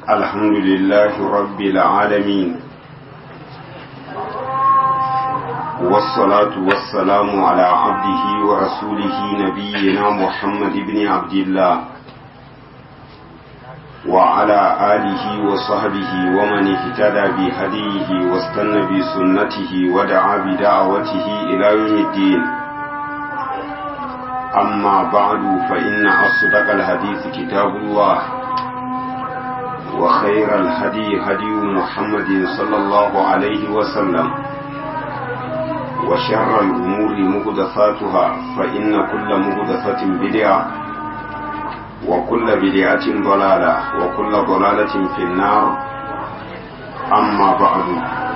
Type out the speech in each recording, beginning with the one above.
الحمد لله رب العالمين والصلاة والسلام على عبده ورسوله نبينا محمد بن عبد الله وعلى آله وصحبه ومن اهتدى بهديه واستنى بسنته ودعا بدعوته إلى يوم الدين أما بعد فإن أصدق الحديث كتاب الله وخير الهدي هدي محمد صلى الله عليه وسلم وشر الأمور مهدثاتها فإن كل مهدثة بدعة وكل بدعة ضلالة وكل ضلالة في النار أما بعد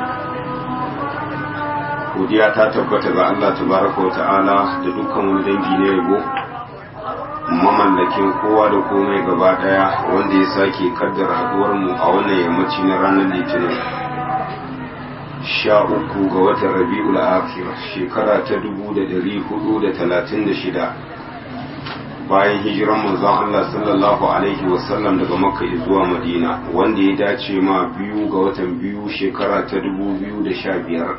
godiya ta tabbata ga Allah tabaraka wa ta'ala da dukkan wani dangi na yabo mamallakin kowa da komai gaba daya wanda ya sake kaddara haduwar mu a wannan yammaci na ranar litinin sha uku ga watan rabi'ul akhir shekara ta dubu da dari hudu da talatin da shida bayan hijiran manzon Allah sallallahu alaihi wasallam daga makka zuwa madina wanda ya dace ma biyu ga watan biyu shekara ta dubu biyu da sha biyar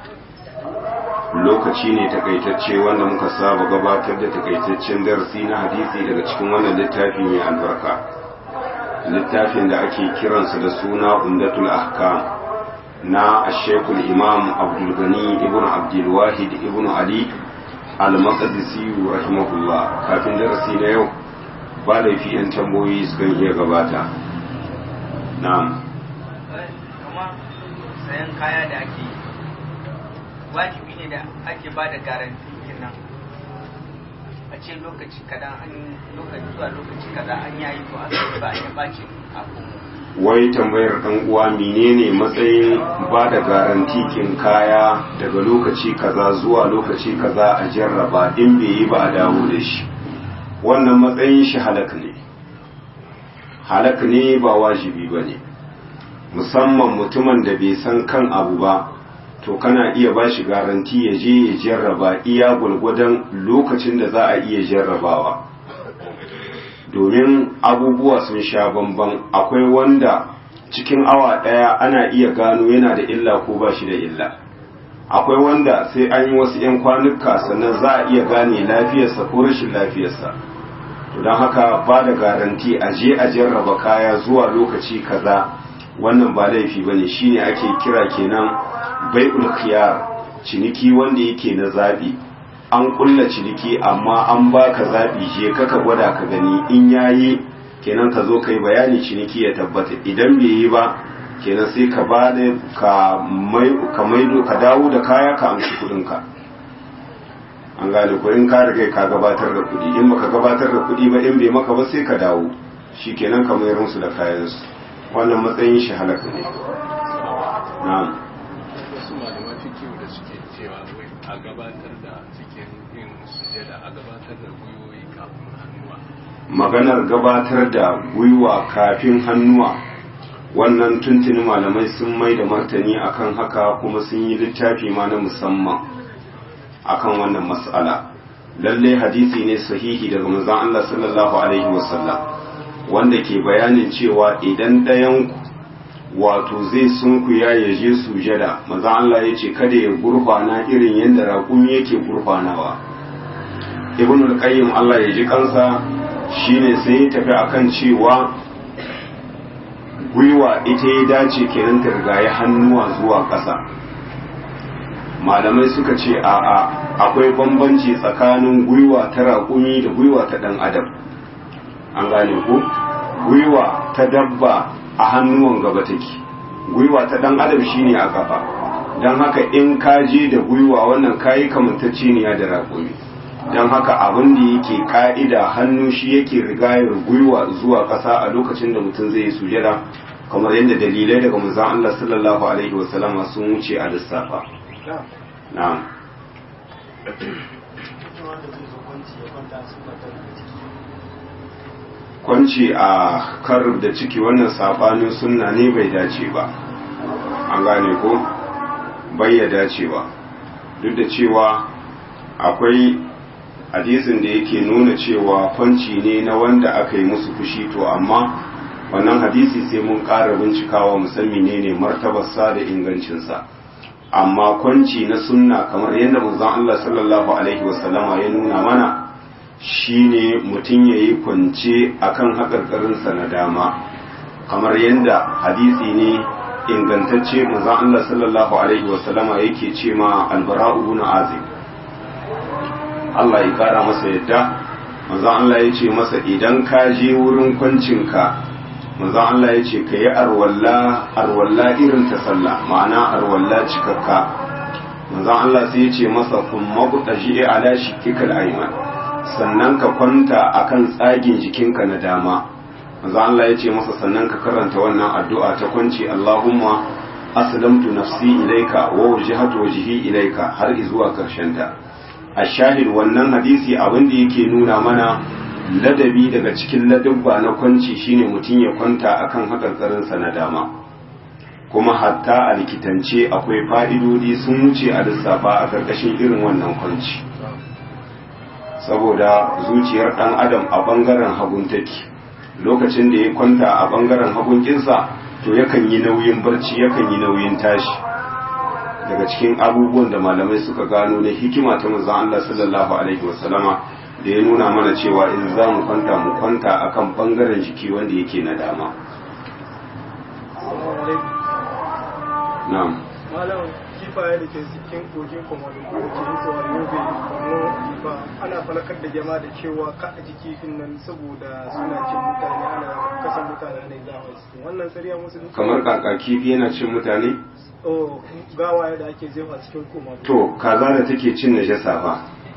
lokaci ne takaitacce wanda muka saba gabatar da takaitaccen darasi na hadisi daga cikin wannan littafi mai albarka littafin da ake kiransa da suna umdatul ahkam na ashekul imam abdulgani ibn abdulwahid ibn ali al-maqdisi rahimahullah kafin darasi na yau ba laifi yan tambayoyi sukan iya gabata na'am sayan kaya da ake wajibi ne da ake ba da garanti nan a ce lokaci kadan an lokaci zuwa lokaci kaza an yayi to aka ba ya bace abu wai tambayar dan uwa menene matsayin ba da garantikin kaya daga lokaci kaza zuwa lokaci kaza a jarraba in bai yi ba a dawo da shi wannan matsayin shi halak ne halak ne ba wajibi ba ne musamman mutumin da bai san kan abu ba to kana iya ba shi garanti ya je ya jarraba iya gwargwadon lokacin da za a iya jarrabawa domin abubuwa sun sha bamban akwai wanda cikin awa ɗaya ana iya gano yana da illa ko ba shi da illa akwai wanda sai an yi wasu 'yan kwanuka sannan za a iya gane lafiyarsa ko rashin lafiyarsa to don haka ba da garanti a je a jarraba kaya zuwa lokaci kaza wannan ba laifi ba ne shine ake kira kenan bai'ul khiyar ciniki wanda yake na zabi an kulla ciniki amma an baka zabi je kaka gwada ka gani in yayi kenan ka zo kai bayani ciniki ya tabbata idan bai yi ba kenan sai ka ba da ka mai ka maido ka dawo da kaya ka amshi kudin ka an gane ko in ka riga ka gabatar da kudi in baka gabatar da kudi ba in bai maka ba sai ka dawo shikenan ka mayar musu da kayan su wannan matsayin shi halaka ne na'am wasu malaman fikiyu da suke cewa wai a gabatar da cikin yin sujada a gabatar da gwiwoyi kafin hannuwa maganar gabatar da gwiwa kafin hannuwa wannan tuntuni malamai sun mai da martani akan haka kuma sun yi littafi ma na musamman akan wannan mas'ala lalle hadisi ne sahihi daga manzon Allah sallallahu alaihi wasallam wanda ke bayanin cewa idan ɗayan wato zai sunkuya ya je sujada maza Allah ya ce kada ya gurfana irin yadda raƙumi yake gurfanawa ibn al-qayyim Allah ya ji kansa shine sai ya tafi akan cewa gwiwa ita ya dace kenan ta rigaye hannuwa zuwa ƙasa malamai suka ce a'a akwai bambanci tsakanin gwiwa ta raƙumi da gwiwa ta ɗan adam an gane ku gwiwa ta dabba a hannuwan gaba take gwiwa ta dan adam shine a kafa don haka in ka je da gwiwa wannan kayi kamantacceniya da raƙumi don haka abin da yake ka'ida hannu shi yake rigayar gwiwa zuwa ƙasa a lokacin da mutum zai yi sujada kamar yadda dalilai daga manzon Allah sallallahu alaihi wasallama sun wuce a lissafa na'am kwanci a kar da ciki wannan sabanin sunna ne bai dace ba an gane ko bai ya dace ba duk da cewa akwai hadisin da yake nuna cewa kwanci ne na wanda aka yi musu fushi to amma wannan hadisi sai mun ƙara bincikawa musamman ne ne martabarsa da ingancinsa amma kwanci na sunna kamar yadda manzon Allah sallallahu alaihi wasallama ya nuna mana shine mutum ya yi kwance akan haƙarƙarinsa na dama kamar yadda hadisi ne ingantacce manzon Allah sallallahu alaihi wasallama yake ce ma albara'u ibn azib Allah ya kara masa yadda manzon Allah ya ce masa idan ka je wurin kwancinka manzon Allah ya ce ka yi arwalla arwalla irin ta sallah ma'ana arwalla cikakka manzon Allah sai ya ce masa kun mabuɗa shi ala shikikal ayman sannan ka kwanta akan tsagin jikinka na dama manzon Allah ya ce masa sannan ka karanta wannan addu'a ta kwanci Allahumma aslamtu nafsi ilaika wa wajhatu wajhi ilaika har zuwa karshen ta ashahid wannan hadisi abin da yake nuna mana ladabi daga cikin ladabba na kwanci shine mutum ya kwanta akan hakarkarinsa na dama kuma hatta a likitance akwai fa'idodi sun wuce a lissafa a karkashin irin wannan kwanci saboda zuciyar ɗan adam a ɓangaren hagun take lokacin da ya kwanta a ɓangaren hagun kinsa to yakan yi nauyin barci yakan yi nauyin tashi daga cikin abubuwan da malamai suka gano na hikima ta manzon Allah sallallahu alaihi wasallama da ya nuna mana cewa in za mu kwanta mu kwanta akan bangaren jiki wanda yake na dama na'am malam kifaye da ke cikin kogin komodo ko ke hitowa yobe komo kifa ana falakar da jama'a da cewa ka a jiki fin nan saboda suna cin mutane ana kasan mutane ne za a wasu wannan tsariya musulunci kamar kaka kifi yana cin mutane oh gawaye da ake jefa cikin komodo to kaza da take cin najasa fa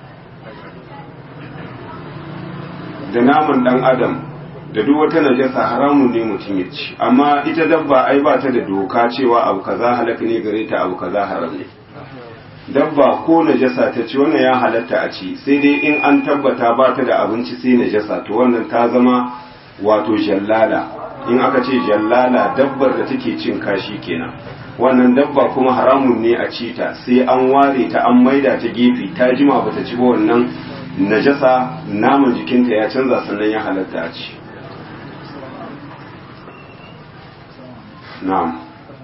da naman dan adam da duk wata najasa haramun ne mutum ya ci amma ita dabba ai ba ta da doka cewa abu kaza halaka ne gare ta abu kaza haram ne dabba ko najasa ta ci wannan ya halatta a ci sai dai in an tabbata ba ta da abinci sai najasa to wannan ta zama wato jallala in aka ce jallala dabbar da take cin kashi kenan wannan dabba kuma haramun ne a ci ta sai an ware ta an maida ta gefe ta jima bata ci ba wannan najasa naman jikinta ya canza sannan ya halatta a ci na'am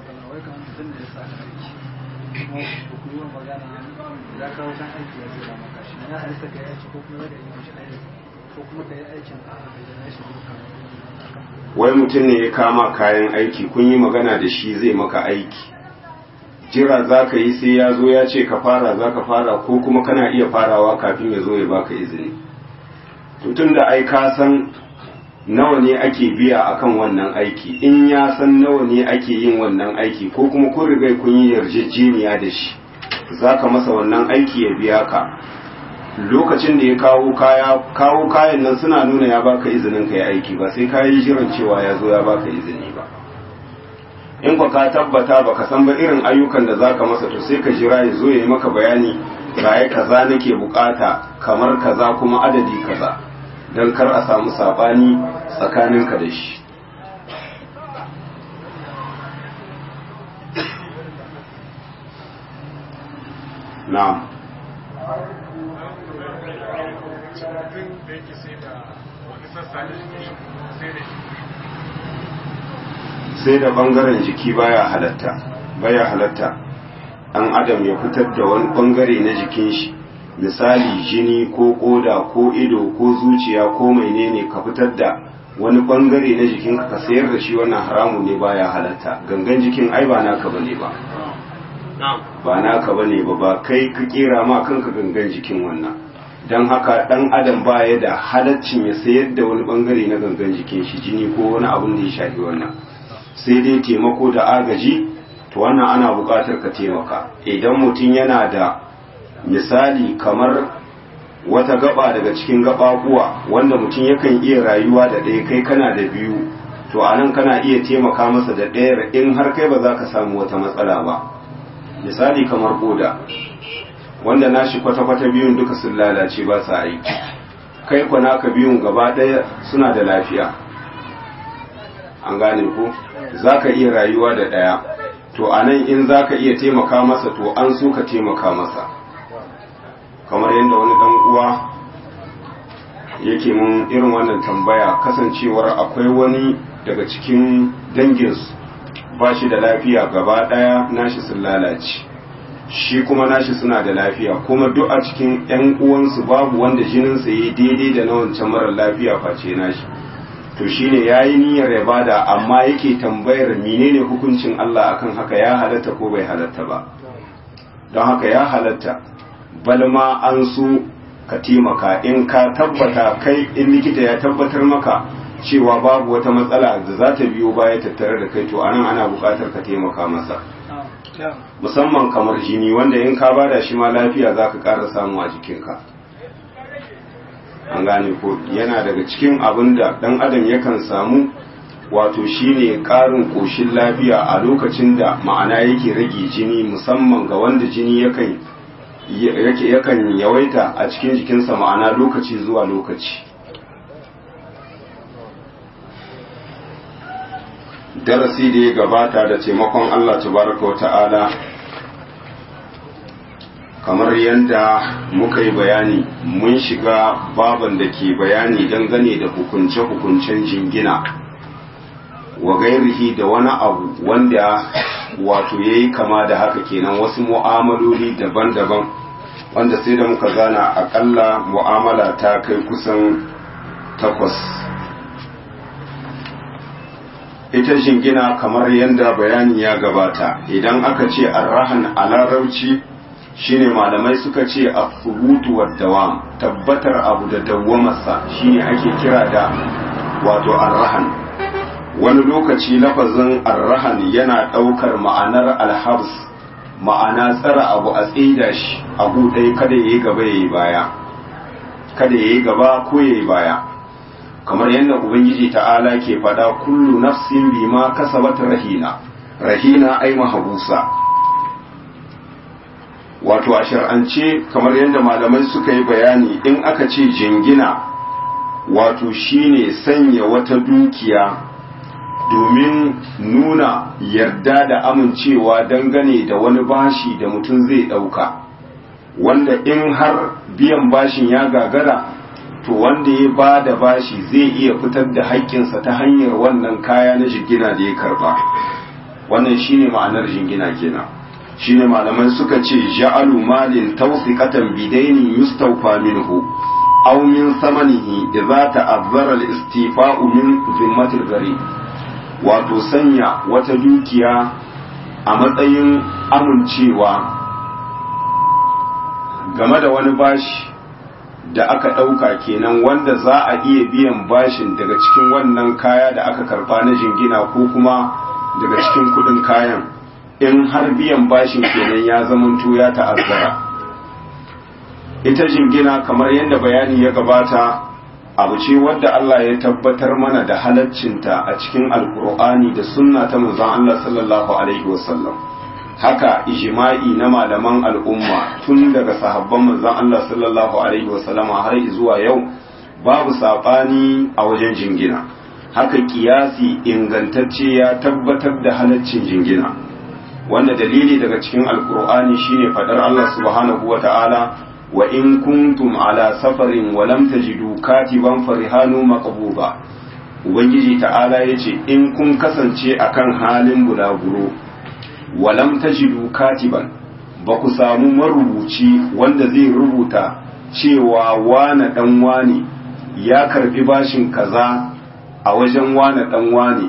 wai mutum ne ya kama kayan aiki kun yi magana da shi zai maka aiki jira za ka yi sai ya zo ya ce ka fara za ka fara ko kuma kana iya farawa kafin ya zo ya baka izini tutun da ai ka san nawa ne ake biya akan wannan aiki in ya san nawa ne ake yin wannan aiki ko kuma kun riga kun yi yarjejeniya da shi za ka masa wannan aiki ya biya ka lokacin da ya kawo kaya kawo kayan nan suna nuna ya baka izinin ka yi aiki ba sai ka yi jiran cewa ya zo ya baka izini ba in ka tabbata baka san ba irin ayyukan da zaka masa to sai ka jira ya zo ya yi maka bayani ga kaza nake bukata kamar kaza kuma adadi kaza don kar a samu sabani tsakaninka da shi na'am sai da bangaren jiki baya halatta baya halatta an adam ya fitar da wani bangare na jikin shi misali jini ko koda ko ido ko zuciya ko menene ka fitar da wani bangare na jikin ka sayar da shi wannan haramun ne baya halatta gangan jikin ai ba naka bane ba ba naka bane ba ba kai ka kera ma kanka gangan jikin wannan don haka dan adam baya da halaccin ya sayar da wani bangare na gangan jikin shi jini ko wani abun da ya shafi wannan sai dai taimako da agaji to wannan ana buƙatar ka taimaka idan mutum yana da misali kamar wata gaba daga cikin gaɓaɓuwa wanda mutum yakan iya rayuwa da ɗaya kai kana da biyu to a nan kana iya taimaka masa da ɗayar in har kai ba za ka samu wata matsala ba misali kamar koda wanda nashi kwata-kwata biyun duka sun lalace ba sa aiki kai kwana ka biyun gaba ɗaya suna da lafiya an gane ko za ka iya rayuwa da ɗaya to a nan in za ka iya taimaka masa to an so ka taimaka masa kamar yadda wani ɗan uwa yake mun irin wannan tambaya kasancewar akwai wani daga cikin danginsu ba shi da lafiya gaba ɗaya nashi sun lalace shi kuma nashi suna da lafiya kuma duk a cikin 'yan uwansu babu wanda jininsa ya daidai da na wancan marar lafiya face nashi to shine ya yi niyyar ya bada amma yake tambayar menene hukuncin Allah akan haka ya halatta ko bai halatta ba don haka ya halatta balma an so ka taimaka in ka tabbata kai in likita ya tabbatar maka cewa babu wata matsala da za ta biyo baya tattare da kai to anan ana buƙatar ka taimaka masa musamman kamar jini wanda in ka bada shi ma lafiya za ka ƙara samu a jikinka an gane ko yana daga cikin abin da ɗan adam yakan samu wato shine ƙarin ƙoshin lafiya a lokacin da ma'ana yake rage jini musamman ga wanda jini yakan yakan yawaita a cikin jikinsa ma'ana lokaci zuwa lokaci darasi da ya gabata da taimakon Allah tabaraka wa ta'ala kamar yadda muka yi bayani mun shiga baban da ke bayani dangane da hukunce-hukuncen jingina wa gairihi da wani abu wanda wato ya yi kama da haka kenan wasu mu'amaloli daban-daban wanda sai da muka gana akalla mu'amala ta kai kusan takwas ita jingina kamar yadda bayani ya gabata idan aka ce arrahan a larabci shine malamai suka ce a furutu wa dawam tabbatar abu da dawwamarsa shine ake kira da wato arrahan wani lokaci lafazin arrahan yana ɗaukar ma'anar alhabs ma'ana tsara abu a tsida shi abu ɗaya kada ya yi gaba ya yi baya kada ya yi gaba ko ya yi baya kamar yadda ubangiji ta'ala ke faɗa kullu nafsin bima kasabat rahina rahina ai mahabusa wato a shar'ance kamar yadda malamai suka yi bayani in aka ce jingina wato shine sanya wata dukiya domin nuna yarda da amincewa dangane da wani bashi da mutum zai ɗauka wanda in har biyan bashin ya gagara to wanda ya ba da bashi zai iya fitar da haƙƙinsa ta hanyar wannan kaya na jingina da ya karba wannan shine ma'anar jingina kenan shine malaman suka ce ja'alu malin tawsiqatan bidaini yustawfa minhu aw min samanihi idza ta'azzara al-istifa'u min zimmati al wato sanya wata dukiya a matsayin amincewa game da wani bashi da aka ɗauka kenan wanda za a iya biyan bashin daga cikin wannan kaya da aka karba na jingina ko kuma daga cikin kuɗin kayan in har biyan bashin kenan ya zamanto ya ta'azzara ita jingina kamar yadda bayani ya gabata abu ce wadda Allah ya tabbatar mana da halaccinta a cikin alkur'ani da sunna ta manzon Allah sallallahu alaihi wasallam haka ijma'i na malaman al'umma tun daga sahabban manzon Allah sallallahu alaihi wasallam har zuwa yau babu sabani a wajen jingina haka kiyasi ingantacce ya tabbatar da halaccin jingina wanda dalili daga cikin alkur'ani shine fadar Allah subhanahu wata'ala wa in kuntum ala safarin wa lam tajidu katiban farihanu maqbuba ubangiji ta'ala yace in kun kasance akan halin bulaguro wa lam tajidu katiban ba ku samu marubuci wanda zai rubuta cewa wane dan wane ya karbi bashin kaza a wajen wane dan wane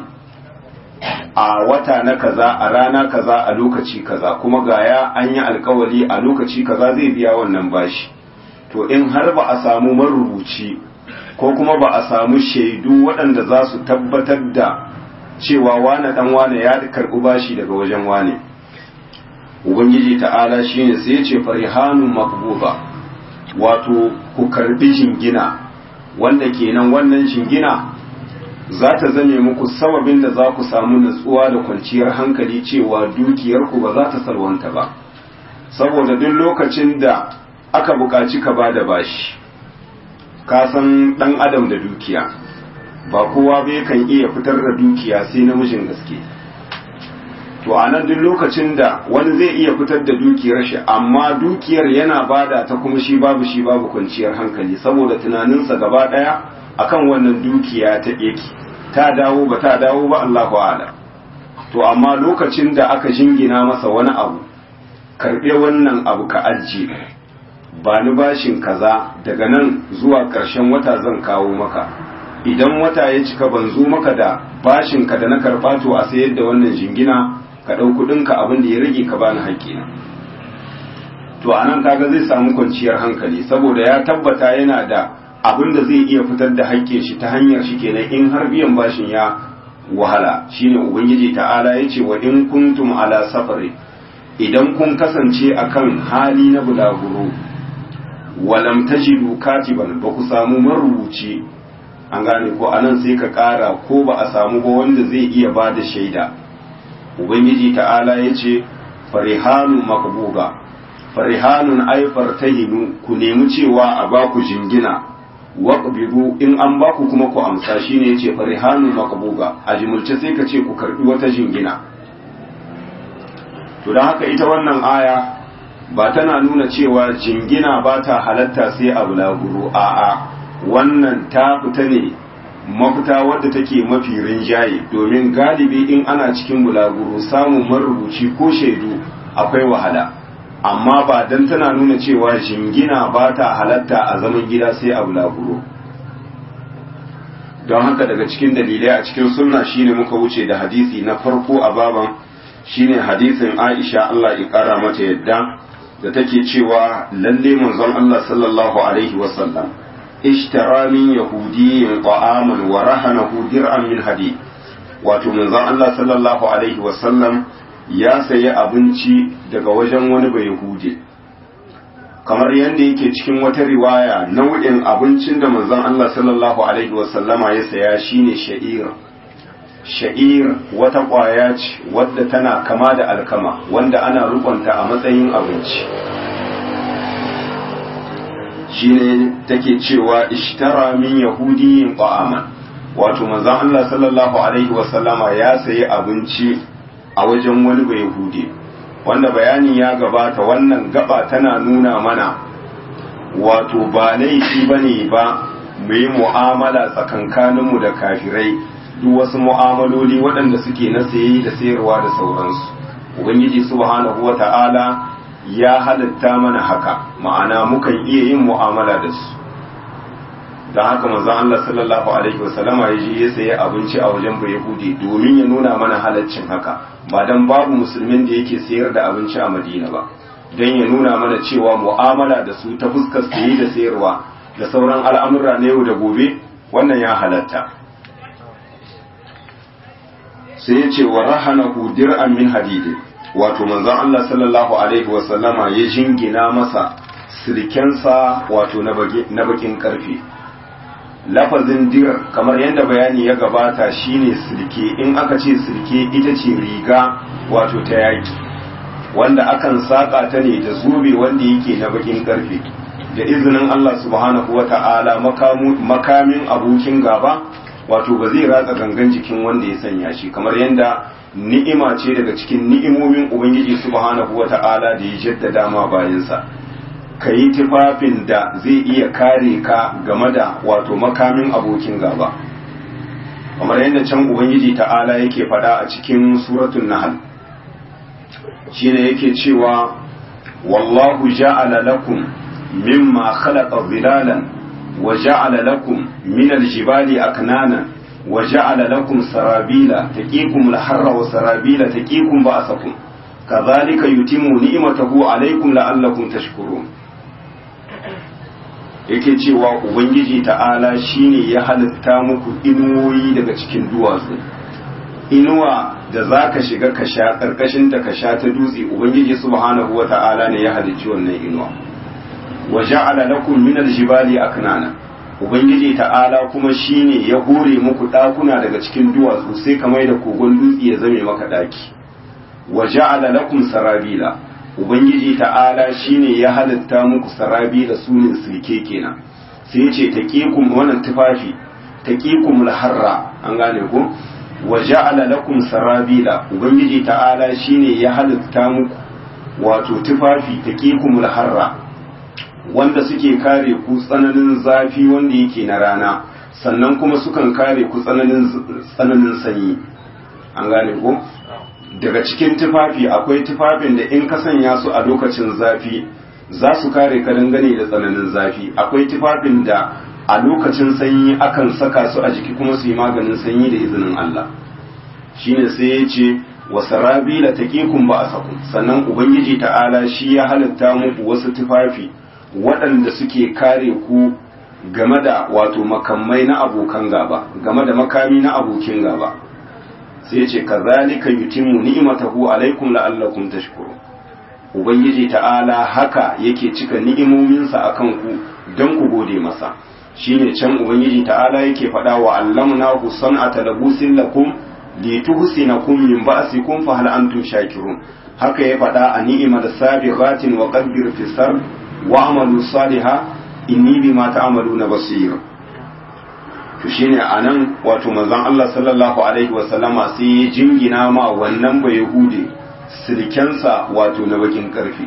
a wata na kaza a rana kaza a lokaci kaza kuma gaya an yi alkawali a lokaci kaza zai biya wannan bashi to in har ba a samu marubuci ko kuma ba a samu shaidu waɗanda za su tabbatar da cewa wane dan wane ya karɓi bashi daga wajen wane ubangiji ta'ala shine sai ya ce farihanun makbuba wato ku karbi jingina wanda kenan wannan jingina za ta zame muku sababin da za ku samu natsuwa da kwanciyar hankali cewa dukiyarku ba za ta salwanta ba saboda duk lokacin da aka buƙaci ka ba da bashi ka san ɗan adam da dukiya ba kowa bai kan iya fitar da dukiya sai namijin gaske to a nan duk lokacin da wani zai iya fitar da dukiyar shi amma dukiyar yana bada ta kuma shi babu shi babu kwanciyar hankali saboda tunaninsa gaba ɗaya akan wannan dukiya ta yake ta dawo ba ta dawo ba Allahu a'lam to amma lokacin da aka jingina masa wani abu karɓe wannan abu ka ajiye ba ni bashin kaza daga nan zuwa ƙarshen wata zan kawo maka idan wata ya cika ban zo maka da bashin ka da na karɓa to a sayar da wannan jingina ka ɗau kuɗinka abin da ya rage ka bani haƙƙina to a nan kaga zai samu kwanciyar hankali saboda ya tabbata yana da abin da zai iya fitar da haƙƙin shi ta hanyar shi kenan in har biyan bashin ya wahala shine ubangiji ta'ala ya ce wa in kuntum ala safari idan kun kasance akan hali na bulaguro walam tajidu katiban ba ku samu marubuci an gane ko anan sai ka ƙara ko ba a samu ba wanda zai iya ba da shaida ubangiji ta'ala ya ce farihanun makbuga farihanun ai fartahinu ku nemi cewa a ba ku jingina waqbidu in an ba ku kuma ku amsa shine yace farihanun makbuga a jimulce sai ka ce ku karbi wata jingina to dan haka ita wannan aya ba tana nuna cewa jingina ba ta halatta sai a bulaguro a'a wannan ta fita ne mafita wadda take mafi rinjaye domin galibi in ana cikin bulaguro samun marubuci ko shaidu akwai wahala amma ba dan tana nuna cewa jingina ba ta halatta a zaman gida sai a bulaguro don haka daga cikin dalilai a cikin sunna shine muka wuce da hadisi na farko a baban shine hadisin Aisha Allah ya kara mata yadda da take cewa lalle manzon Allah sallallahu alaihi wasallam ishtara min yahudiyyin ta'aman wa rahanahu dir'an min hadid wato manzon Allah sallallahu alaihi wasallam ya sayi abinci daga wajen wani bai yahudi kamar yadda yake cikin wata riwaya nau'in abincin da manzon Allah sallallahu alaihi wasallama ya saya shine sha'ir sha'ir wata ƙwaya ce wadda tana kama da alkama wanda ana rukunta a matsayin abinci shine take cewa ishtara min yahudiyin ta'aman wato manzon Allah sallallahu alaihi wasallama ya sayi abinci a wajen wani bai yahudi wanda bayani ya gabata wannan gaba tana nuna mana wato ba laifi bane ba mu yi mu'amala tsakankaninmu da kafirai duk wasu mu'amaloli waɗanda suke na saye da sayarwa da sauransu ubangiji subhanahu wata'ala ya halitta mana haka ma'ana mukan iya yin mu'amala da su don haka manzon Allah sallallahu alaihi wasallama ya je ya sayi abinci a wajen bai yahudi domin ya nuna mana halaccin haka ba dan babu musulmin da yake sayar da abinci a madina ba don ya nuna mana cewa mu'amala da su ta fuskar saye da sayarwa da sauran al'amura na yau da gobe wannan ya halatta sai ya ce wa rahanahu dir'an min hadidi wato manzon Allah sallallahu alaihi wa sallama ya jingina masa sirkensa wato na bakin karfe lafazin dir kamar yadda bayani ya gabata shine sirke in aka ce sirke ita ce riga wato ta yaki wanda akan saka ta ne da zobe wanda yake na bakin karfe da izinin Allah subhanahu wata'ala makamin abokin gaba wato ba zai ratsa gangan jikin wanda ya sanya shi kamar yadda ni'ima ce daga cikin ni'imomin ubangiji subhanahu wata'ala da ya jaddada ma bayansa ka yi tufafin da zai iya kare ka game da wato makamin abokin gaba kamar yadda can ubangiji ta'ala yake fada a cikin suratun nahal shine yake cewa wallahu ja'ala lakum mimma khalaqa zilalan وجعل لكم من الجبال أكنانا وجعل لكم سرابيل تقيكم الحر وسرابيل تقيكم بأسكم كذلك يتم نعمته عليكم لعلكم تشكرون yake cewa ubangiji ta'ala shine ya halitta muku inuwoyi daga cikin duwatsu inuwa da za ka shiga ka sha ƙarƙashin da ka sha ta dutse ubangiji subhanahu wa ta'ala ne ya halicci wannan inuwa wa ja'ala lakum min aljibali aknana ubangiji ta'ala kuma shine ya hore muku dakuna daga cikin duwatsu sai kamar da kogon dutse ya zame maka daki wa ja'ala lakum sarabila ubangiji ta'ala shine ya halitta muku sarabila sunin silke kenan sai yace taqikum wannan tufafi taqikum harra an gane ko wa ja'ala lakum sarabila ubangiji ta'ala shine ya halitta muku wato tufafi taqikum harra wanda suke kare ku tsananin zafi wanda yake na rana sannan kuma sukan kare ku tsananin tsananin sanyi an gane ko daga cikin tufafi akwai tufafin da in ka sanya su a lokacin zafi za su kare ka dangane da tsananin zafi akwai tufafin da a lokacin sanyi akan saka su a jiki kuma su yi maganin sanyi da izinin Allah shine sai ya ce wa sarabila taqikum ba'asakum sannan ubangiji ta'ala shi ya halitta muku wasu tufafi waɗanda suke kare ku game da wato makamai na abokan gaba game da makami na abokin gaba sai ya ce kazalika yutimmu ni'matahu alaikum la'allakum tashkurun ubangiji ta'ala haka yake cika ni'imominsa akan ku don ku gode masa shine can ubangiji ta'ala yake faɗa wa allamnahu san'ata labusin lakum lituhsinakum min ba'sikum fa hal antum shakirun haka ya faɗa a ni'imar sabiqatin wa qaddar fi sarb wa amalu saliha inni bima ta'maluna basir to shine anan wato manzon Allah sallallahu alaihi wa sallama sai ya jingina ma wannan bai yahude silkensa wato na bakin karfi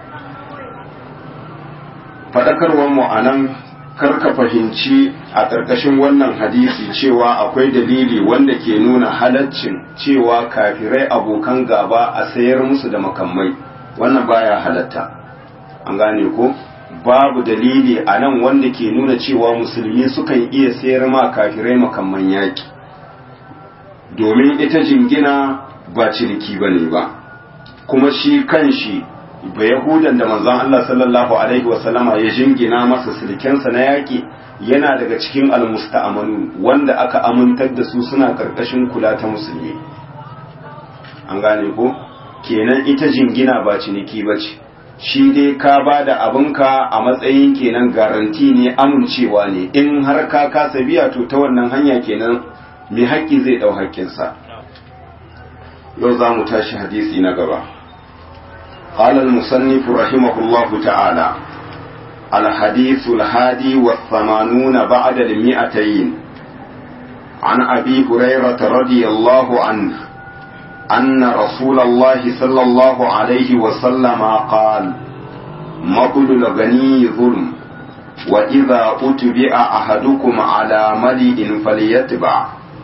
fadakarwar mu anan karka fahimci a ƙarƙashin wannan hadisi cewa akwai dalili wanda ke nuna halaccin cewa kafirai abokan gaba a sayar musu da makamai wannan baya halatta an gane ko babu dalili a nan wanda ke nuna cewa musulmi sukan iya sayar ma kafirai makamman yaƙi domin ita jingina ba ciniki ba ne ba kuma shi kan shi ba yahudan da manzon Allah sallallahu alaihi wasallama ya jingina masa silkensa na yaƙi yana daga cikin almusta'amanu wanda aka amintar da su suna karkashin kula ta musulmi an gane ko kenan ita jingina ba ciniki ba ce shi dai ka ba da abinka a matsayin kenan garanti ne amincewa ne in har ka kasa biya to ta wannan hanya kenan mai haƙƙi zai ɗau haƙƙinsa yau za mu tashi hadisi na gaba قال المصنف رحمه الله تعالى الحديث الهادي والثمانون بعد المئتين عن أبي هريرة رضي الله عنه أن رسول الله صلى الله عليه وسلم قال مطل الغني ظلم وإذا أتبع أحدكم على ملئ فليتبع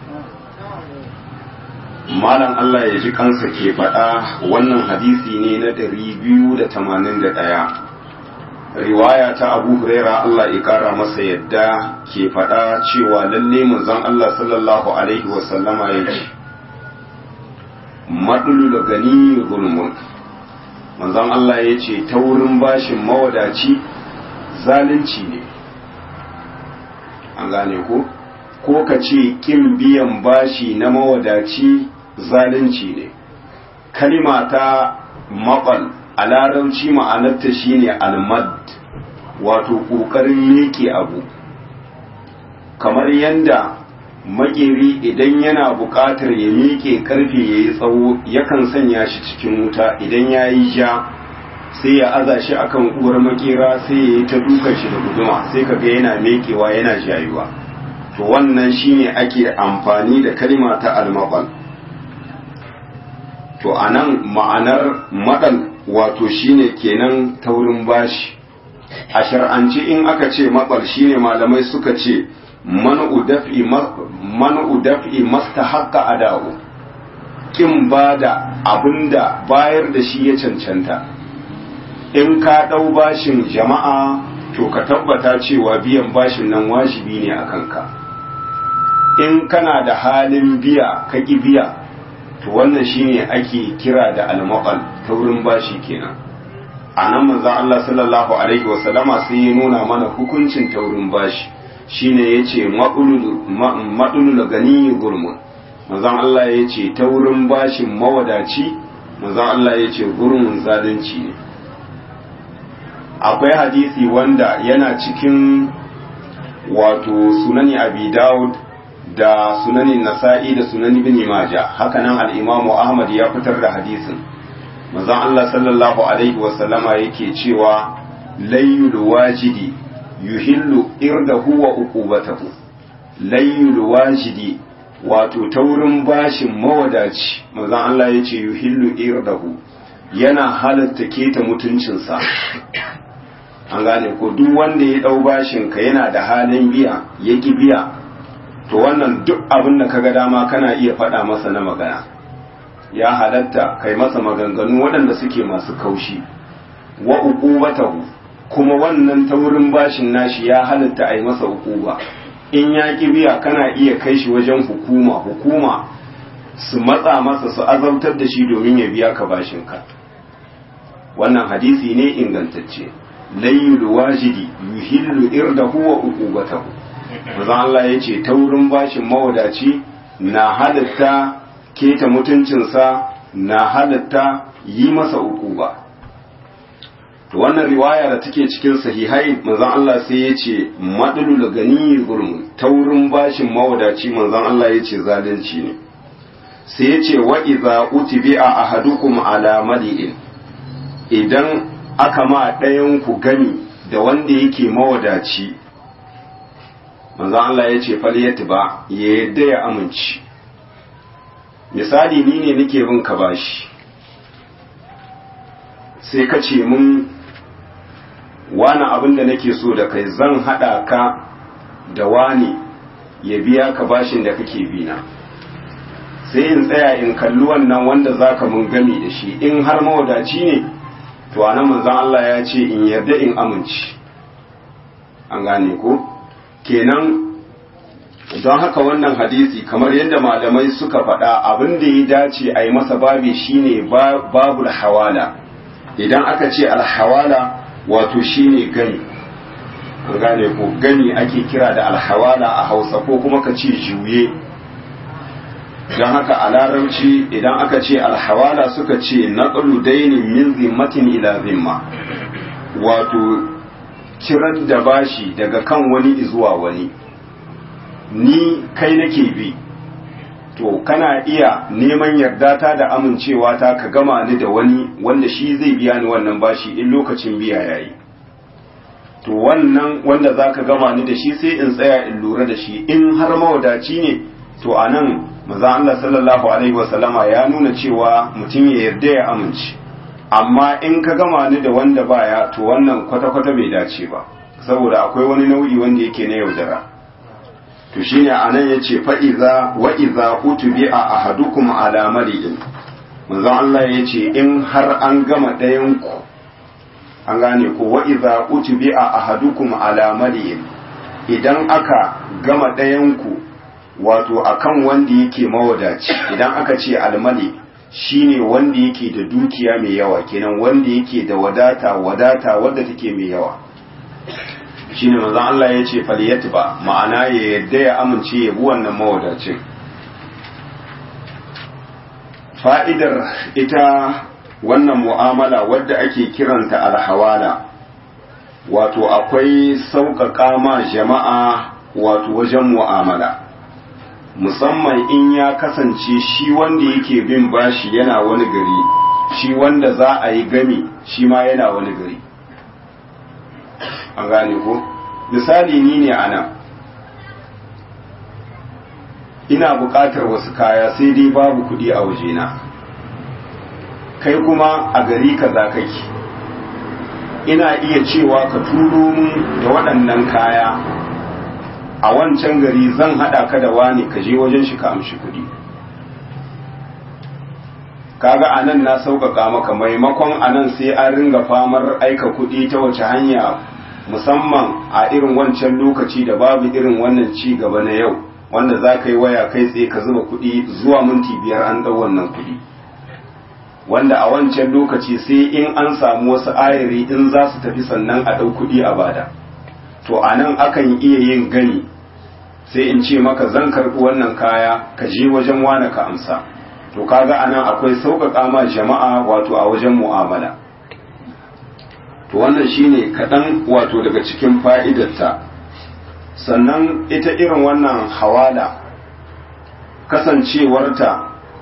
malam Allah ya ji kansa ke faɗa wannan hadisi ne na ɗari biyu da tamanin da ɗaya riwaya ta abu huraira Allah ya ƙara masa yadda ke faɗa cewa lalle manzon Allah sallallahu alaihi wasallama ya ce maɗulu da gani zulmun manzon Allah ya ce ta wurin bashin mawadaci zalunci ne an gane ko ko ka ce ƙin biyan bashi na mawadaci zalunci ne kalima ta maɓal a larabci ma'anarta shine almad wato ƙoƙarin miƙe abu kamar yadda makeri idan yana buƙatar ya miƙe ƙarfe ya yi tsawo yakan sanya shi cikin wuta idan ya yi ja sai ya aza shi akan uwar makera sai ya yi ta dukan shi da guduma sai kaga yana miƙewa yana jayuwa to wannan shine ake amfani da kalima ta almaqal to anan ma'anar madal wato shine kenan taurin bashi a shar'anci in aka ce matsal shine malamai suka ce man'u daf'i man'u daf'i mastahaqqa ada'u kin bada abinda bayar da shi ya cancanta in ka dau bashin jama'a to ka tabbata cewa biyan bashin nan wajibi ne a kanka in kana da halin biya ka ki biya to wannan shine ake kira da almaqal ta wurin bashi kenan a nan manzon Allah sallallahu alaihi wasallama sai ya nuna mana hukuncin taurin bashi shine yace madulul gani gurmun manzon Allah yace taurin bashin mawadaci manzon Allah yace gurmun zalunci ne akwai hadisi wanda yana cikin wato sunani abi daud da sunani nasa'i da sunani bin maja hakanan al-imamu ahmad ya fitar da hadisin manzon Allah sallallahu alaihi wa sallama yake cewa layyul wajidi yuhillu irdahu wa uqubatahu layyul wajidi wato taurin bashin mawadaci manzon Allah yace yuhillu irdahu yana halatta keta mutuncinsa an gane ko duk wanda ya dau bashin ka yana da halin biya ya ki biya to wannan duk abin da kaga dama kana iya faɗa masa na magana ya halatta kai masa maganganu waɗanda suke masu kaushi wa uqubatahu kuma wannan taurin bashin nashi ya halatta a yi masa uquba in ya ki biya kana iya kai shi wajen hukuma hukuma su matsa masa su azabtar da shi domin ya biya ka bashinka wannan hadisi ne ingantacce layyul wajidi yuhillu irdahu wa uqubatahu manzo Allah yace taurin bashin mawadaci na halatta keta mutuncinsa na halatta yi masa uquba to wannan riwaya da take cikin sahihai manzon Allah sai ya ce madlul gani zulm taurin bashin mawadaci manzon Allah ya ce zalunci ne sai ya ce wa idza utibi'a ahadukum ala mali'in idan aka ma ɗayan ku gani da wanda yake mawadaci manzon Allah ya ce falyat ba ya yadda ya amince misali ni ne nake bin ka bashi sai ka ce mun wani abin da nake so da kai zan haɗa ka da wani ya biya ka bashin da kake bina sai in tsaya in kalli wannan wanda za ka mun gami da shi in har mawadaci ne to anan manzan Allah ya ce in yarda in amince an gane ko kenan don haka wannan hadisi kamar yadda malamai suka faɗa abin da ya dace a yi masa babi shine babul hawala idan aka ce alhawala wato shine gani an gane ko gani ake kira da alhawala a hausa ko kuma ka ce juye don haka a larabci idan aka ce alhawala suka ce naqlu dainin min zimmatin ila zimma wato kiran da bashi daga kan wani zuwa wani ni kai nake bi to kana iya neman yarda ta da amincewa ta ka gama ni da wani wanda shi zai biya ni wannan bashi in lokacin biya yayi to wannan wanda za ka gama ni da shi sai in tsaya in lura da shi in har mawadaci ne to a nan maza Allah sallallahu alaihi wasallama ya nuna cewa mutum ya yarda ya amince amma in ka gama ni da wanda baya to wannan kwata-kwata bai dace ba saboda akwai wani nau'i wanda yake na yaudara to shine anan yace fa iza wa iza utubi a ahadukum ala mali'in manzon Allah yace in har an gama ɗayan ku an gane ko wa iza utubi a ahadukum ala mali'in idan aka gama ɗayan ku wato akan wanda yake mawadaci idan aka ce almali shine wanda yake da dukiya mai yawa kenan wanda yake da wadata wadata wadda take mai yawa shine manzon Allah ya ce falyatba ma'ana ya yadda ya amince ya bi wannan mawadacin fa'idar ita wannan mu'amala wadda ake kiranta alhawala wato akwai sauƙaƙa ma jama'a wato wajen mu'amala musamman in ya kasance shi wanda yake bin bashi yana wani gari shi wanda za a yi gami shi ma yana wani gari an gane ko misali ni ne a nan ina buƙatar wasu kaya sai dai babu kuɗi a wajena kai kuma a gari kaza kake ina iya cewa ka turo mun da waɗannan kaya a wancan gari zan haɗa ka da wani ka je wajen shi ka amshi kuɗi kaga a nan na sauƙaƙa maka maimakon a nan sai an ringa famar aika kuɗi ta wace hanya musamman a irin wancan lokaci da babu irin wannan ci gaba na yau wanda za ka yi waya kai tsaye ka zuba kuɗi zuwa minti biyar an ɗau wannan kuɗi wanda a wancan lokaci sai in an samu wasu ayari in za su tafi sannan a ɗau kuɗi a bada to a nan akan iya yin gani sai in ce maka zan karɓi wannan kaya ka je wajen wane ka amsa to kaga a nan akwai sauƙaƙa ma jama'a wato a wajen mu'amala to wannan shine kaɗan wato daga cikin fa'idarta sannan ita irin wannan hawala kasancewarta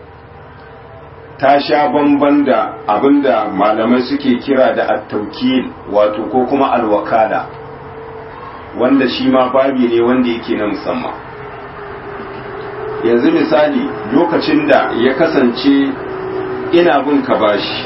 ta sha bamban da abinda malamai suke kira da attaukil wato ko kuma alwakala wanda shi ma babi ne wanda yake na musamman yanzu misali lokacin da ya kasance ina bin ka bashi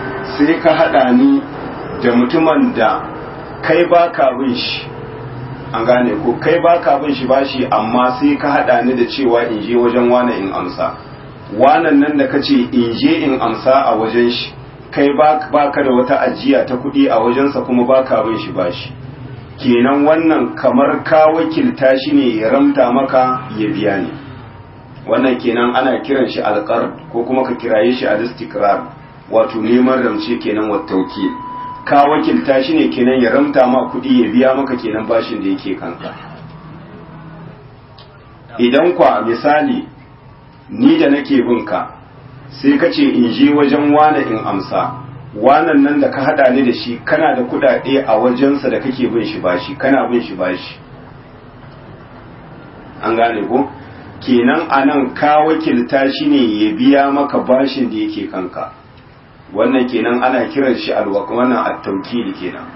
sai ka haɗa ni da mutumin da kai ba ka bin shi an gane ko kai baka bin shi bashi amma sai ka hada ni da cewa in je wajen wane in amsa wanan nan da kace in je in amsa a wajen shi kai baka da wata ajiya ta kuɗi a wajensa kuma baka bin shi bashi kenan wannan kamar ka wakilta shi ne ya ramta maka ya biya ne wannan kenan ana kiran shi alƙar ko kuma ka kiraye shi al-istikrar wato neman ramce kenan wa tauki ka wakilta shi ne kenan ya ramta ma kuɗi ya biya maka kenan bashin da yake kanka idan kwa misali ni da nake bin ka sai ka ce in je wajen wane in amsa wanan nan da ka hada ni da shi kana da kudade a wajensa da kake bin shi bashi kana bin shi bashi an gane ko kenan anan ka wakilta shi ne ya biya maka bashin da yake kanka wannan kenan ana kiran shi alwaq wannan at-tawkil kenan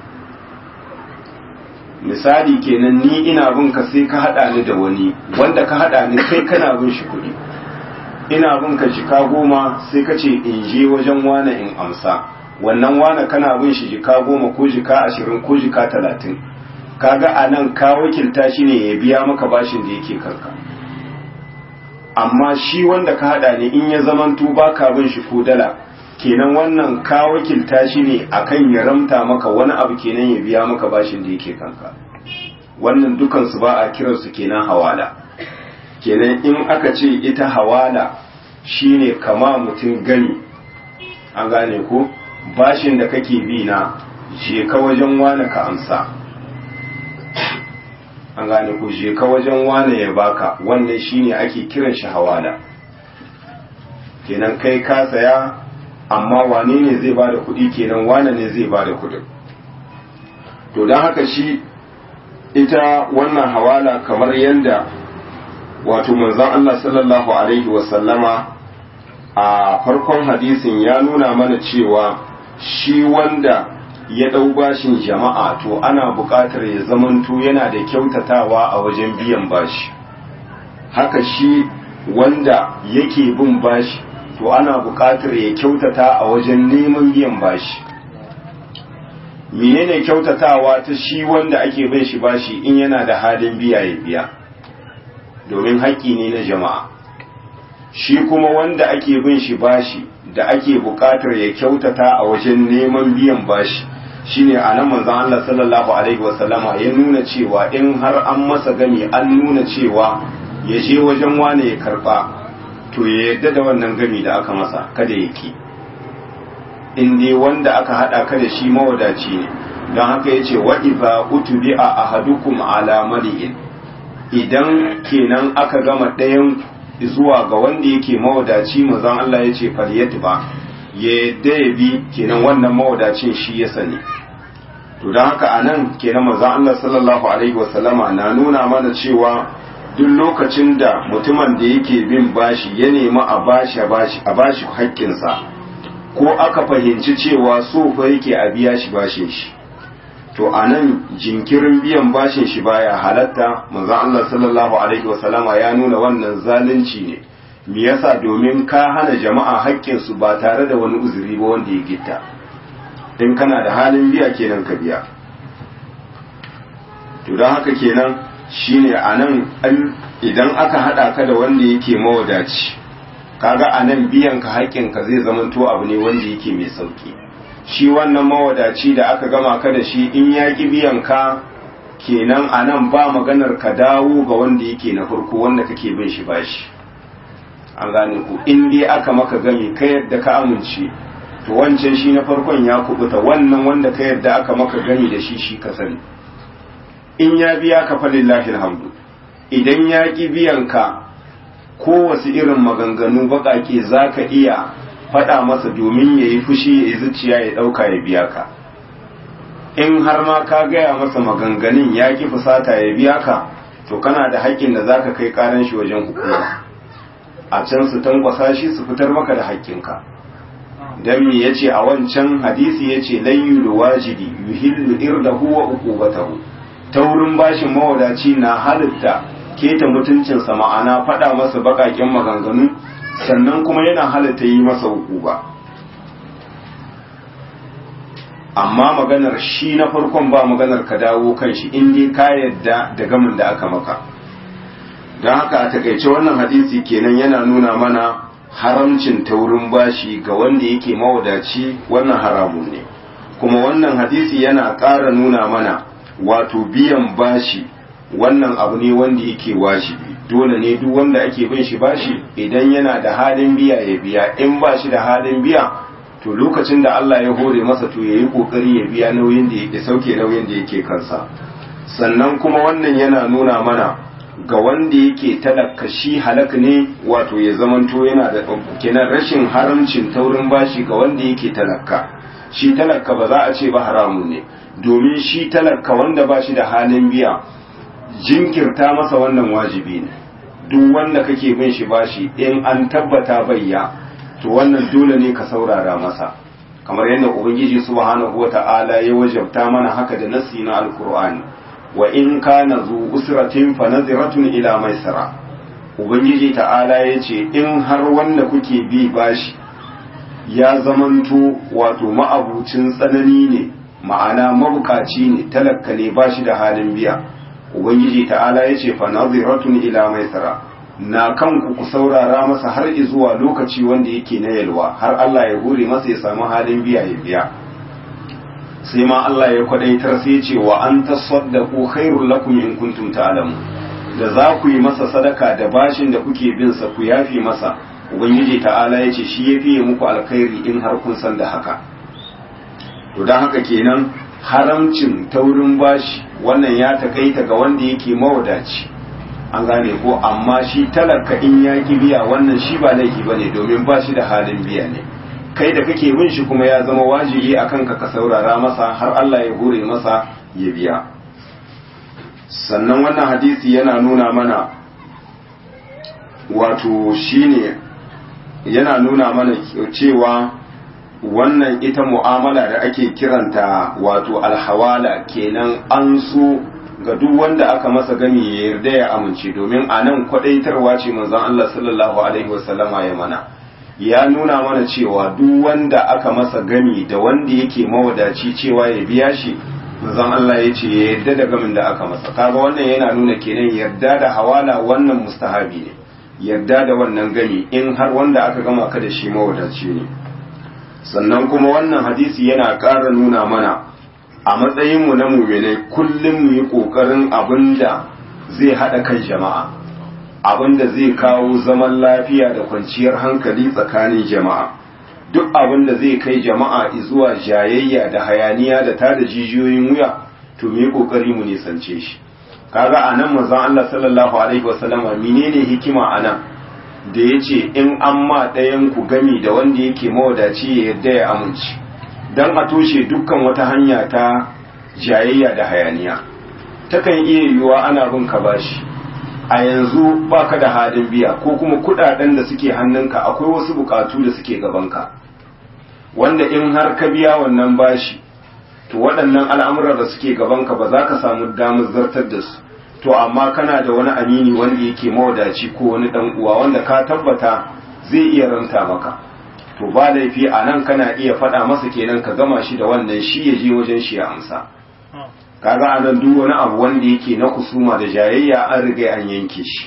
misali kenan ni ina bin ka sai ka hada ni da wani wanda ka hada ni kai kana bin shi kudi ina bin ka jika goma sai ka ce in je wajen wane in amsa wannan wane kana bin shi jika goma ko jika ashirin ko jika talatin kaga a nan ka wakilta shi ne ya biya maka bashin da yake karka amma shi wanda ka hada ne in ya zamanto ba ka bin shi ko dala kenan wannan ka wakilta shi ne akan ya ramta maka wani abu kenan ya biya maka bashin da yake kanka wannan dukansu ba a kiransu kenan hawala kenan in aka ce ita hawala shine kama mutum gani an gane ko bashin da kake bi na je ka wajen wane ka amsa an gane ko je ka wajen wane ya baka wannan shine ake kiran shi hawala kenan kai ka saya amma wane ne zai bada kuɗi kenan wane ne zai bada kuɗin to don haka shi ita wannan hawala kamar yadda wato manzon Allah sallallahu alaihi wasallama a farkon hadisin ya nuna mana cewa shi wanda ya ɗau bashin jama'a to ana buƙatar ya zamanto yana da kyautatawa a wajen biyan bashi haka shi wanda yake bin bashi to ana buƙatar ya kyautata a wajen neman biyan bashi menene kyautatawa ta shi wanda ake bin shi bashi in yana da halin biya ya biya domin haƙƙi ne na jama'a shi kuma wanda ake bin shi bashi da ake buƙatar ya kyautata a wajen neman biyan bashi shine a nan manzon Allah sallallahu alaihi wasallama ya nuna cewa in har an masa gami an nuna cewa ya je wajen wane ya karba to ya yarda da wannan gami da aka masa kada ya ki in dai wanda aka hada ka da shi mawadaci ne don haka yace wa idza utbi'a ahadukum ala mali'in idan kenan aka gama ɗayan zuwa ga wanda yake mawadaci manzon Allah ya ce falyatba ya yadda ya bi kenan wannan mawadacin shi ya sani to don haka anan kenan manzon Allah sallallahu alaihi wasallama na nuna mana cewa duk lokacin da mutumin da yake bin bashi ya nemi a bashi a bashi haƙƙinsa ko aka fahimci cewa so fa yake a biya shi bashin shi to a nan jinkirin biyan bashin shi baya halatta manzo Allah sallallahu alaihi wasallama ya nuna wannan zalunci ne me yasa domin ka hana jama'a haƙƙin su ba tare da wani uzuri ba wanda ya gitta in kana da halin biya kenan ka biya to don haka kenan shine anan idan aka hada ka da wanda yake mawadaci kaga anan biyan ka haƙƙin ka zai zamanto abu ne wanda yake mai sauki shi wannan mawadaci da aka gama ka da shi in ya ƙi biyan ka kenan a nan ba maganar ka dawo ga wanda yake na farko wanda kake bin shi bashi an gane ku in dai aka maka gami ka yadda ka amince to wancan shi na farkon ya kubuta wannan wanda ka yadda aka maka gami da shi shi ka sani in ya biya ka falillahi alhamdu idan ya ƙi biyan ka kowace irin maganganu baƙaƙe za ka iya faɗa masa domin ya yi fushi ya yi zuciya ya ɗauka ya biya ka in har ma ka gaya masa maganganun ya ki fusata ya biya ka to kana da haƙƙin da zaka kai ƙaran shi wajen hukuma a can su tankwasa shi su fitar maka da haƙƙinka dan me yace a wancan hadisi yace layyul wajidi yuhillu irdahu wa uqubatahu taurin bashin mawadaci na halitta keta mutuncinsa ma'ana faɗa masa baƙaƙen maganganu sannan kuma yana halatta yi masa hukuba amma maganar shi na farkon ba maganar ka dawo kan shi in dai ka yadda da gamin da aka maka don haka a takaice wannan hadisi kenan yana nuna mana haramcin taurin bashi ga wanda yake mawadaci wannan haramun ne kuma wannan hadisi yana ƙara nuna mana wato biyan bashi wannan abu ne wanda yake wajibi dole ne duk wanda ake bin shi bashi idan yana da halin biya ya biya in ba shi da halin biya to lokacin da Allah ya hore masa to yayi kokari ya biya nauyin da yake sauke nauyin da yake kansa sannan kuma wannan yana nuna mana ga wanda yake talaka shi halak ne wato ya zamanto yana da kenan rashin haramcin taurin bashi ga wanda yake talaka shi talaka ba za a ce ba haramun ne domin shi talaka wanda ba shi da halin biya jinkirta masa wannan wajibi ne duk wanda kake bin shi bashi in an tabbata bayya to wannan dole ne ka saurara masa kamar yadda ubangiji subhanahu wata'ala ya wajabta mana haka da nasi na alkur'ani wa in kana zu usratin fa naziratun ila maisara ubangiji ta'ala ya ce in har wanda kuke bi bashi ya zamanto wato ma'abucin tsanani ne ma'ana mabukaci ne talakka ne bashi da halin biya ubangiji ta'ala ya ce fa naziratun ila maisara na kanku ku saurara masa har zuwa lokaci wanda yake na yalwa har Allah ya hore masa ya samu halin biya ya biya sai ma Allah ya kwadaitar sai ce wa an tasaddaqu khairul lakum in kuntum ta'lamu da za ku yi masa sadaka da bashin da kuke bin sa ku yafi masa ubangiji ta'ala ya ce shi ya fiye muku alkhairi in har kun san da haka to dan haka kenan haramcin taurin bashi wannan ya takaita ga wanda yake mawadaci an gane ko amma shi talaka in ya ki biya wannan shi ba laifi bane domin ba shi da halin biya ne kai da kake bin shi kuma ya zama wajibi akan ka ka saurara masa har Allah ya hore masa ya biya sannan wannan hadisi yana nuna mana wato shine yana nuna mana cewa wannan ita mu'amala da ake kiranta wato alhawala kenan an so ga duk wanda aka masa gami ya yarda ya amince domin a nan kwadaitarwa ce manzon Allah sallallahu alaihi wasallama ya mana ya nuna mana cewa duk wanda aka masa gami da wanda yake mawadaci cewa ya biya shi manzon Allah ya ce ya yarda da gamin da aka masa kaga wannan yana nuna kenan yarda da hawala wannan mustahabi ne yarda da wannan gami in har wanda aka gama ka da shi mawadaci ne sannan kuma wannan hadisi yana ƙara nuna mana a matsayinmu na muminai kullum mu yi ƙoƙarin abin da zai haɗa kan jama'a abin da zai kawo zaman lafiya da kwanciyar hankali tsakanin jama'a duk abin da zai kai jama'a zuwa jayayya da hayaniya da tada jijiyoyin wuya to mu yi ƙoƙari mu nisance shi kaga a nan manzon Allah sallallahu alaihi wasallama menene hikima a nan da ya ce in an ma ɗayan ku gami da wanda yake mawadaci ya yarda ya amince don a toshe dukkan wata hanya ta jayayya da hayaniya takan iya yiwuwa ana bin ka bashi a yanzu baka da halin biya ko kuma kudaden da suke hannunka akwai wasu bukatu da suke gabanka wanda in har ka biya wannan bashi to waɗannan al'amuran da suke gabanka ba za ka samu damar zartar da su to amma kana da wani amini wanda yake mawadaci ko wani dan uwa wanda ka tabbata zai iya ranta maka to ba laifi a nan kana iya faɗa masa kenan ka gama shi da wannan shi ya je wajen shi ya amsa kaga a nan duk wani abu wanda yake na kusuma da jayayya an riga an yanke shi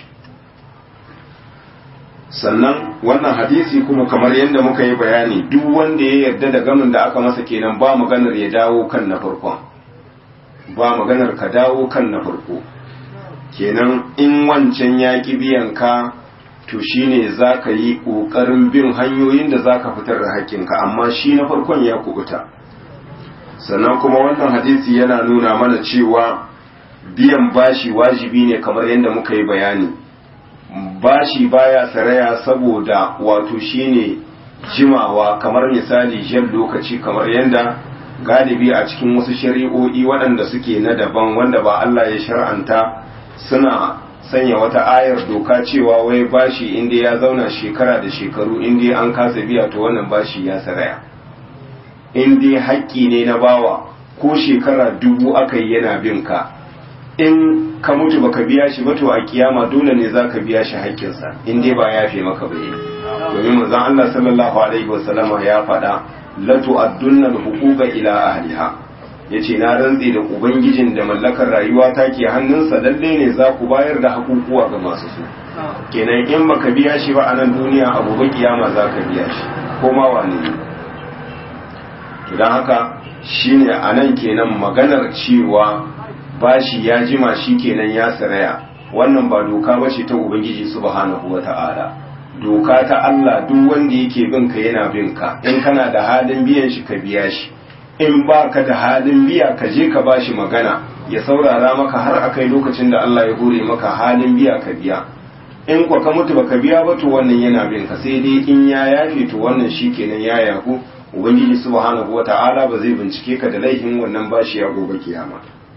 sannan wannan hadisi kuma kamar yadda muka yi bayani duk wanda ya yarda da gamin da aka masa kenan ba maganar ya dawo kan na farkon ba maganar ka dawo kan na farko kenan in wancan ya ki biyan ka to shine za ka yi ƙoƙarin bin hanyoyin da za ka fitar da haƙƙinka amma shi na farkon ya kubuta sannan kuma wannan hadisi yana nuna mana cewa biyan bashi wajibi ne kamar yadda muka yi bayani bashi baya saraya saboda wato shine jimawa kamar misali jan lokaci kamar yadda galibi a cikin wasu shari'o'i waɗanda suke na daban wanda ba Allah ya shar'anta suna sanya wata ayar doka cewa wai bashi inda ya zauna shekara da shekaru inda an kasa biya to wannan bashi ya saraya inda haƙƙi ne na bawa ko shekara dubu aka yi yana bin ka in ka mutu baka biya shi ba to a kiyama dole ne za ka biya shi haƙƙinsa in dai ba yafe maka ba domin manzon Allah sallallahu alaihi wasallama ya faɗa la tu'addunna al-huquqa ila ahliha yace na rantse da ubangijin da mallakar rayuwa ta ke hannunsa lalle ne za ku bayar da hakukuwa ga masu su kenan in baka biya shi ba a nan duniya a gobe kiyama za ka biya shi ko ma wane ne to dan haka shine a nan kenan maganar cewa bashi ya jima shi kenan ya saraya wannan ba doka ba ce ta ubangiji subhanahu wata'ala doka ta Allah duk wanda yake bin ka yana bin ka in kana da halin biyan shi ka biya shi in ba ka da halin biya ka je ka bashi magana ya saurara maka har akai lokacin da Allah ya hore maka halin biya ka biya in kwa ka mutu baka biya ba to wannan yana bin ka sai dai in ya yafe to wannan shikenan ya yaku ubangiji subhanahu wata'ala ba zai bincike ka da laifin wannan bashi ya gobe kiyama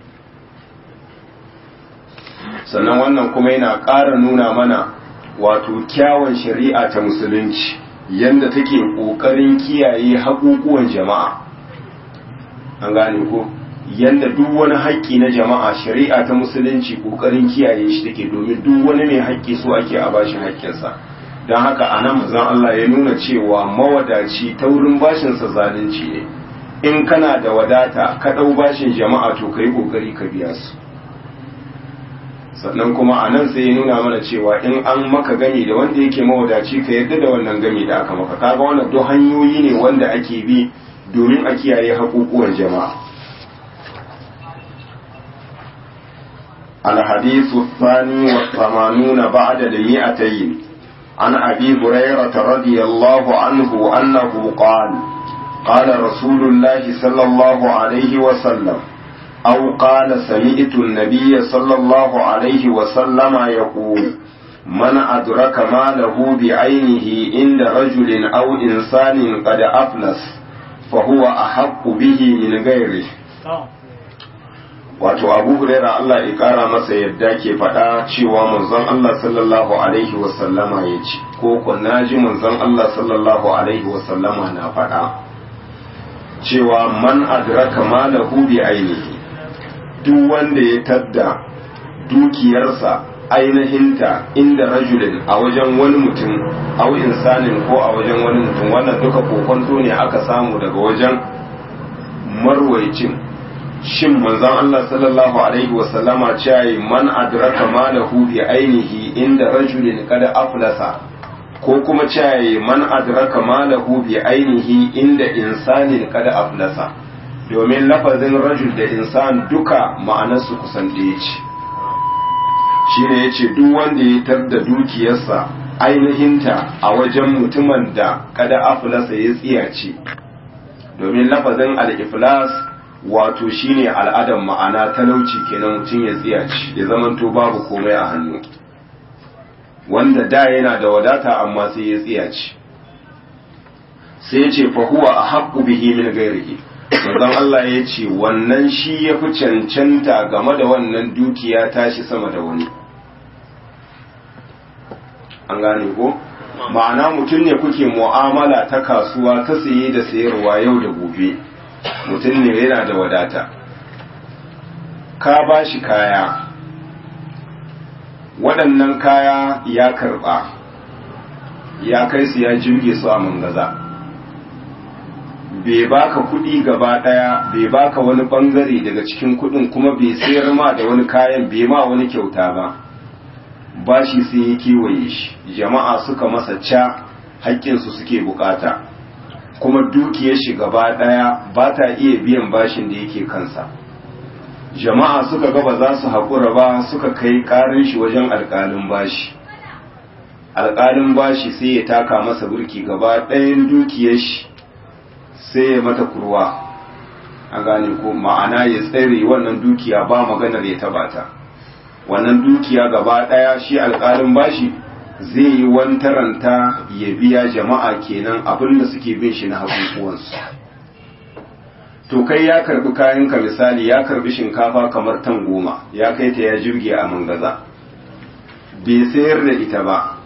sannan wannan kuma yana ƙara nuna mana wato kyawun shari'a ta musulunci yadda take ƙoƙarin kiyaye haƙuƙuwan jama'a an gane ko yadda duk wani haƙƙi na jama'a shari'a ta musulunci ƙoƙarin kiyaye shi take domin duk wani mai haƙƙi so ake a bashi haƙƙinsa don haka a nan mazan Allah ya nuna cewa mawadaci ta wurin bashinsa zalunci ne in kana da wadata ka ɗau bashin jama'a to ka yi ƙoƙari ka biya su sannan kuma a nan sai ya nuna mana cewa in an maka gami da wanda yake mawadaci ka yarda da wannan gami da aka maka kaga wannan duk hanyoyi ne wanda ake bi domin a kiyaye haƙuƙuwan jama'a الحديث الثاني والثمانون بعد المئتين عن أبي هريرة رضي الله عنه أنه قال قال رسول الله صلى الله عليه وسلم أو قال سمعت النبي صلى الله عليه وسلم يقول من أدرك ماله بعينه عند رجل أو إنسان قد أفلس فهو أحق به من غيره wato abu huraira Allah ya kara masa yadda ke faɗa cewa manzon Allah sallallahu alaihi wasallama ya ce ko ko naji manzon Allah sallallahu alaihi wasallama na faɗa cewa man adraka malahu bi ainihi duk wanda ya tadda dukiyarsa ainihinta inda rajulin a wajen wani mutum au insanin ko a wajen wani mutum wannan duka kokonto ne aka samu daga wajen marwaicin shin manzon Allah sallallahu alaihi wasallama cewa man adraka malahu bi ainihi inda rajulin kada aflasa ko kuma cewa man adraka malahu bi ainihi inda insanin kada aflasa domin lafazin rajul da insan duka ma'anarsu kusan ɗaya ce shine yace duk wanda ya tarda dukiyarsa ainihinta a wajen mutumin da kada aflasa ya tsiyace domin lafazin al-iflas wato shine al'adar ma'ana talauci kenan mutum ya tsiyace ya zamanto babu komai a hannu wanda da yana da wadata amma sai ya tsiyace sai ya ce fahuwa a haƙƙu bihi min gairihi manzon Allah ya ce wannan shi ya fi cancanta game da wannan dukiya tashi sama da wani an gane ko ma'ana mutum ne kuke mu'amala ta kasuwa ta saye da sayarwa yau da gobe mutum ne yana da wadata ka ba shi kaya waɗannan kaya ya karɓa ya kai su ya jirge su a mangaza bai baka kuɗi gaba ɗaya bai baka wani ɓangare daga cikin kuɗin kuma bai sayar ma da wani kayan bai ma wani kyauta ba bashi sai ya kewaye shi jama'a suka masa ca haƙƙinsu suke bukata kuma dukiyar shi gaba ɗaya ba ta iya biyan bashin da yake kansa jama'a suka ga ba za su haƙura ba suka kai ƙarin shi wajen alƙalin bashi alƙalin bashi sai ya taka masa burki gaba ɗayan dukiyar shi sai ya mata kurwa a gane ko ma'ana ya tsere wannan dukiya ba maganar ya taba ta wannan dukiya gaba ɗaya shi alƙalin bashi zai yi wantaranta ya biya jama'a kenan abin da suke bin shi na hakukuwansu to kai ya karbi kayanka misali ya karbi shinkafa kamar tan goma ya kai ta ya jirge a mangaza bai sayar da ita ba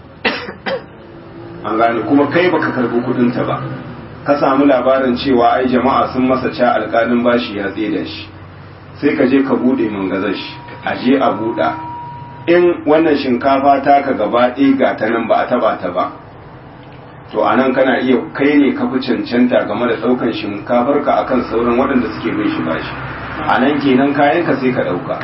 an gane kuma kai baka karbi kudinta ba ka samu labarin cewa ai jama'a sun masa ca alƙalin bashi ya da shi sai ka je ka bude mangazar shi a je a buɗa in wannan shinkafa ta ka gaba ɗaya ga ta nan ba a taba ta ba to anan kana iya kai ne ka fi cancanta game da ɗaukan shinkafar ka akan sauran waɗanda suke bin shi bashi anan kenan kayan ka sai ka ɗauka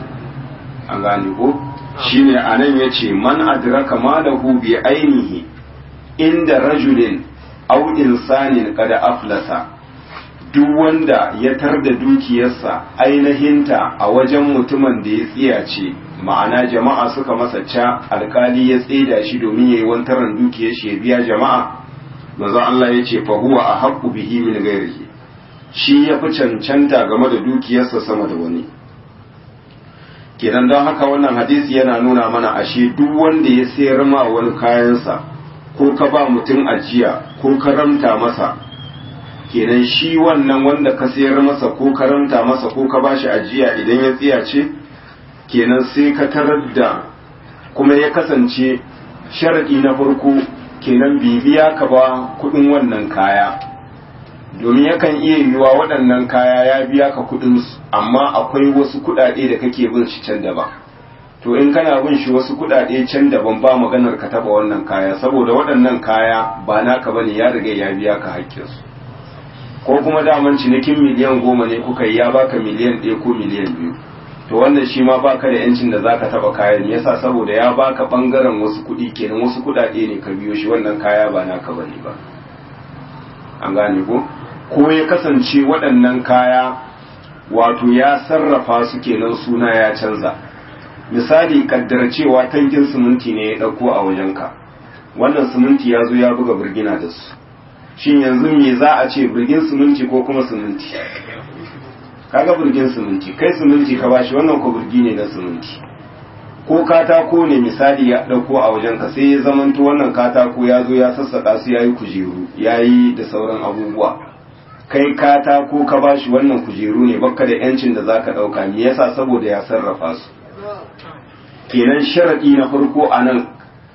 an gane ko shine anan yace man adraka malahu bi ainihi inda rajulin aw insanin kada aflasa duk wanda ya tarda dukiyarsa ainihinta a wajen mutumin da ya tsiyace ma'ana jama'a suka masa ca alkali ya tseda shi domin yayi wantaran dukiyar shi ya biya jama'a manzo Allah ya ce fa huwa ahaqqu bihi min ghairihi shi ya fi cancanta game da dukiyarsa sama da wani kenan don haka wannan hadisi yana nuna mana ashe duk wanda ya sayar ma wani kayansa ko ka ba mutum ajiya ko ka ramta masa kenan shi wannan wanda ka sayar masa ko ka ramta masa ko ka bashi ajiya idan ya tsiyace kenan sai ka tarar da kuma ya kasance sharadi na farko kenan bibiya ka ba kudin wannan kaya domin yakan iya yiwuwa waɗannan kaya ya biya ka kudin su amma akwai wasu kudade da kake bin shi can daban to in kana bin shi wasu kudade can daban ba maganar ka taba wannan kaya saboda waɗannan kaya ba naka bane ya riga ya biya ka hakkinsu ko kuma daman cinikin miliyan goma ne kuka yi ya baka miliyan ɗaya ko miliyan biyu to wannan shi ma baka da yancin da zaka taba kayan yasa saboda ya baka bangaren wasu kuɗi kenan wasu kuɗaɗe ne ka biyo shi wannan kaya ba naka bane ba an gane ko ko ya kasance waɗannan kaya wato ya sarrafa su kenan suna ya canza misali kaddara cewa tankin siminti ne ya ɗauko a wajenka wannan siminti ya zo ya buga birgina da su shin yanzu me za a ce birgin siminti ko kuma siminti kaga birgin siminti kai siminti ka bashi wannan ko birgi ne na siminti ko katako ne misali ya ɗauko a wajenka sai ya zamanto wannan katako ya zo ya sassaƙa su ya yi kujeru ya yi da sauran abubuwa kai katako ka bashi wannan kujeru ne baka da yancin da zaka ɗauka me yasa saboda ya sarrafa su kenan sharaɗi na farko a nan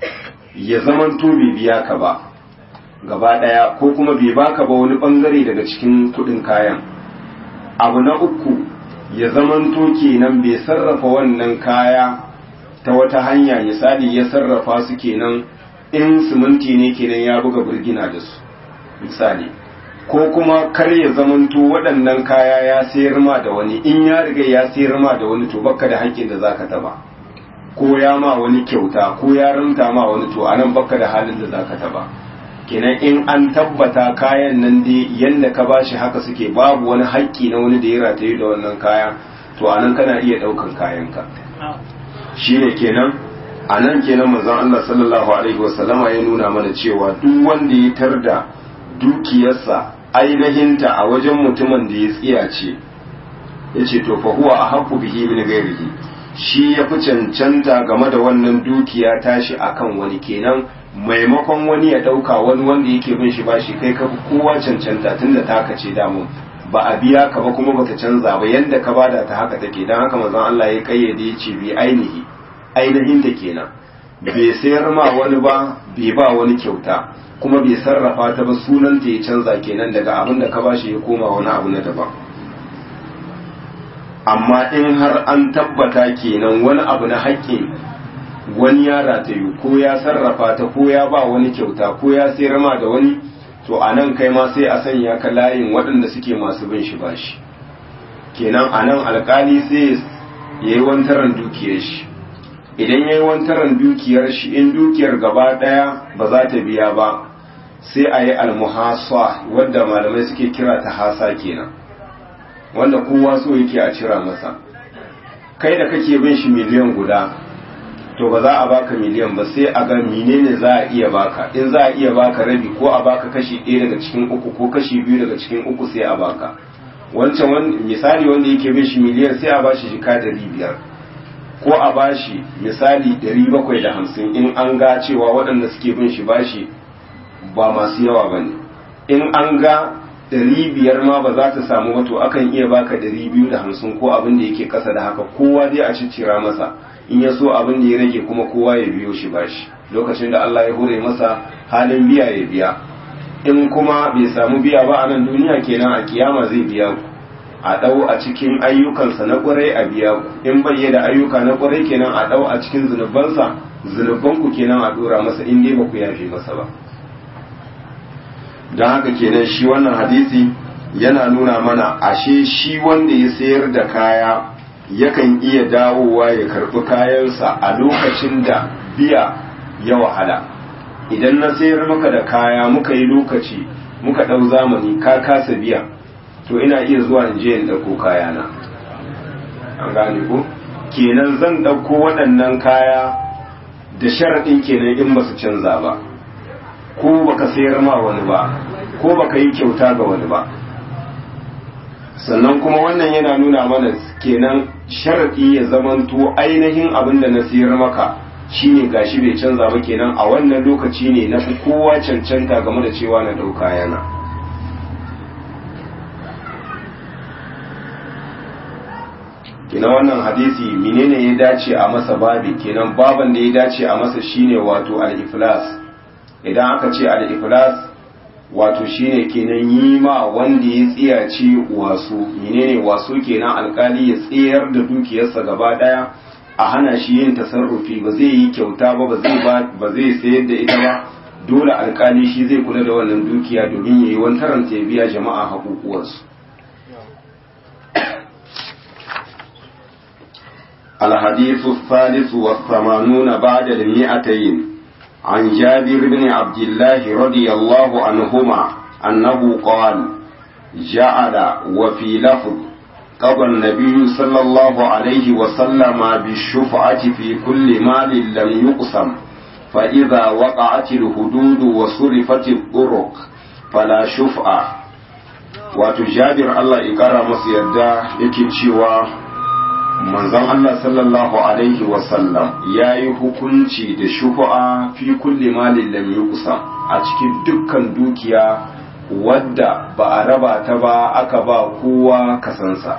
ya zamanto bai biya ka ba gaba ɗaya ko kuma bai baka ba wani ɓangare daga cikin kuɗin kayan abu na uku ya zamanto kenan bai sarrafa wannan kaya ta wata hanya misali ya sarrafa su kenan in siminti ne kenan ya buga birgina da su misali ko kuma kar ya zamanto waɗannan kaya ya sayar ma da wani in ya riga ya sayar ma da wani to baka da haƙƙin da zaka taba ko ya ma wani kyauta ko ya ranta ma wani to anan baka da halin da zaka taba kenan in an tabbata kayan nan dai yanda ka bashi haka suke babu wani haƙƙi na wani da ya rataye da wannan kaya to anan kana iya ɗaukan kayanka shine kenan anan kenan manzon Allah sallallahu alaihi wasallama ya nuna mana cewa duk wanda ya tarda dukiyarsa ainihinta a wajen mutumin da ya tsiyace yace to fa huwa ahqqu bihi min ghairihi shi ya fi cancanta game da wannan dukiya tashi akan wani kenan maimakon wani ya ɗauka wani wanda yake bin shi bashi kai ka fi kowa cancanta tunda taka ce damu ba a biya ka ba kuma bata canza ba yanda ka bada ta haka take dan haka manzon Allah ya kayyade ya ce bi ainihi ainihin ta kenan bai sayar ma wani ba bai ba wani kyauta kuma bai sarrafa ta ba sunan ta ya canza kenan daga abin da ka bashi ya koma wani abu na daban amma in har an tabbata kenan wani abu na haƙƙin wani ya ratayu ko ya sarrafa ta ko ya ba wani kyauta ko ya sayar ma da wani to a nan kai ma sai a sanya ka layin waɗanda suke masu bin shi bashi kenan a nan alkali sai ya yi wantaran dukiyar shi idan ya yi wantaran dukiyar shi in dukiyar gaba ɗaya ba za ta biya ba sai a yi almuhasa wadda malamai suke kira ta hasa kenan wanda kowa so yake a cira masa kai da kake bin shi miliyan guda to ba za a baka miliyan ba sai a ga menene za a iya baka in za a iya baka rabi ko a baka kashi ɗaya daga cikin uku ko kashi biyu daga cikin uku sai a baka wancan misali wanda yake bin shi miliyan sai a bashi jika ɗari biyar ko a bashi misali ɗari bakwai da hamsin in an ga cewa waɗanda suke bin shi bashi ba masu yawa ba ne in an ga ɗari biyar ma ba za ta samu ba to akan iya baka ɗari biyu da hamsin ko abin da yake ƙasa da haka kowa dai a ciccira masa in ya so abin da ya rage kuma kowa ya biyo shi bashi lokacin da Allah ya hure masa halin biya ya biya in kuma bai samu biya ba a nan duniya kenan a kiyama zai biya ku a ɗau a cikin ayyukansa na ƙwarai a biya ku in bai da ayyuka na ƙwarai kenan a ɗau a cikin zunubansa zunubanku kenan a ɗora masa in dai ba ku yafe masa ba don haka kenan shi wannan hadisi yana nuna mana ashe shi wanda ya sayar da kaya yakan iya dawowa ya karɓi kayansa a lokacin da biya ya wahala idan na sayar maka da kaya muka yi lokaci muka ɗau zamani ka kasa biya to ina iya zuwa in je in ɗauko kayana an gane ko kenan zan ɗauko waɗannan kaya da sharaɗin kenan in ba su canza ba ko baka sayar ma wani ba ko baka yi kyauta ga wani ba sannan kuma wannan yana nuna mana kenan sharaɗi ya zamanto ainihin abin da na sayar maka shine gashi bai canza ba kenan a wannan lokaci ne na fi kowa cancanta game da cewa na ɗauka yana kenan wannan hadisi menene ya dace a masa babi kenan baban da ya dace a masa shine wato al-iflas idan aka ce al-iflas wato shine kenan yi ma wanda ya tsiyace wasu menene wasu kenan alkali ya tsayar da dukiyarsa gaba daya a hana shi yin tasarrufi ba zai yi kyauta ba ba zai ba zai sayar da ita ba dole alkali shi zai kula da wannan dukiya domin yayi wantaran ya biya jama'a haƙuƙuwarsu الحديث الثالث والثمانون بعد المئتين عن جابر بن عبد الله رضي الله عنهما أنه قال جعل وفي لفظ قضى النبي صلى الله عليه وسلم بالشفعة في كل مال لم يقسم فإذا وقعت الحدود وصرفت الطرق فلا شفعة وتجابر الله إكرم سيدا يكتشوا manzon Allah sallallahu alaihi wasallam ya yi hukunci da shufa'a fi kulli malin lam yuqsam a cikin dukkan dukiya wadda ba a raba ta ba aka ba kowa kasansa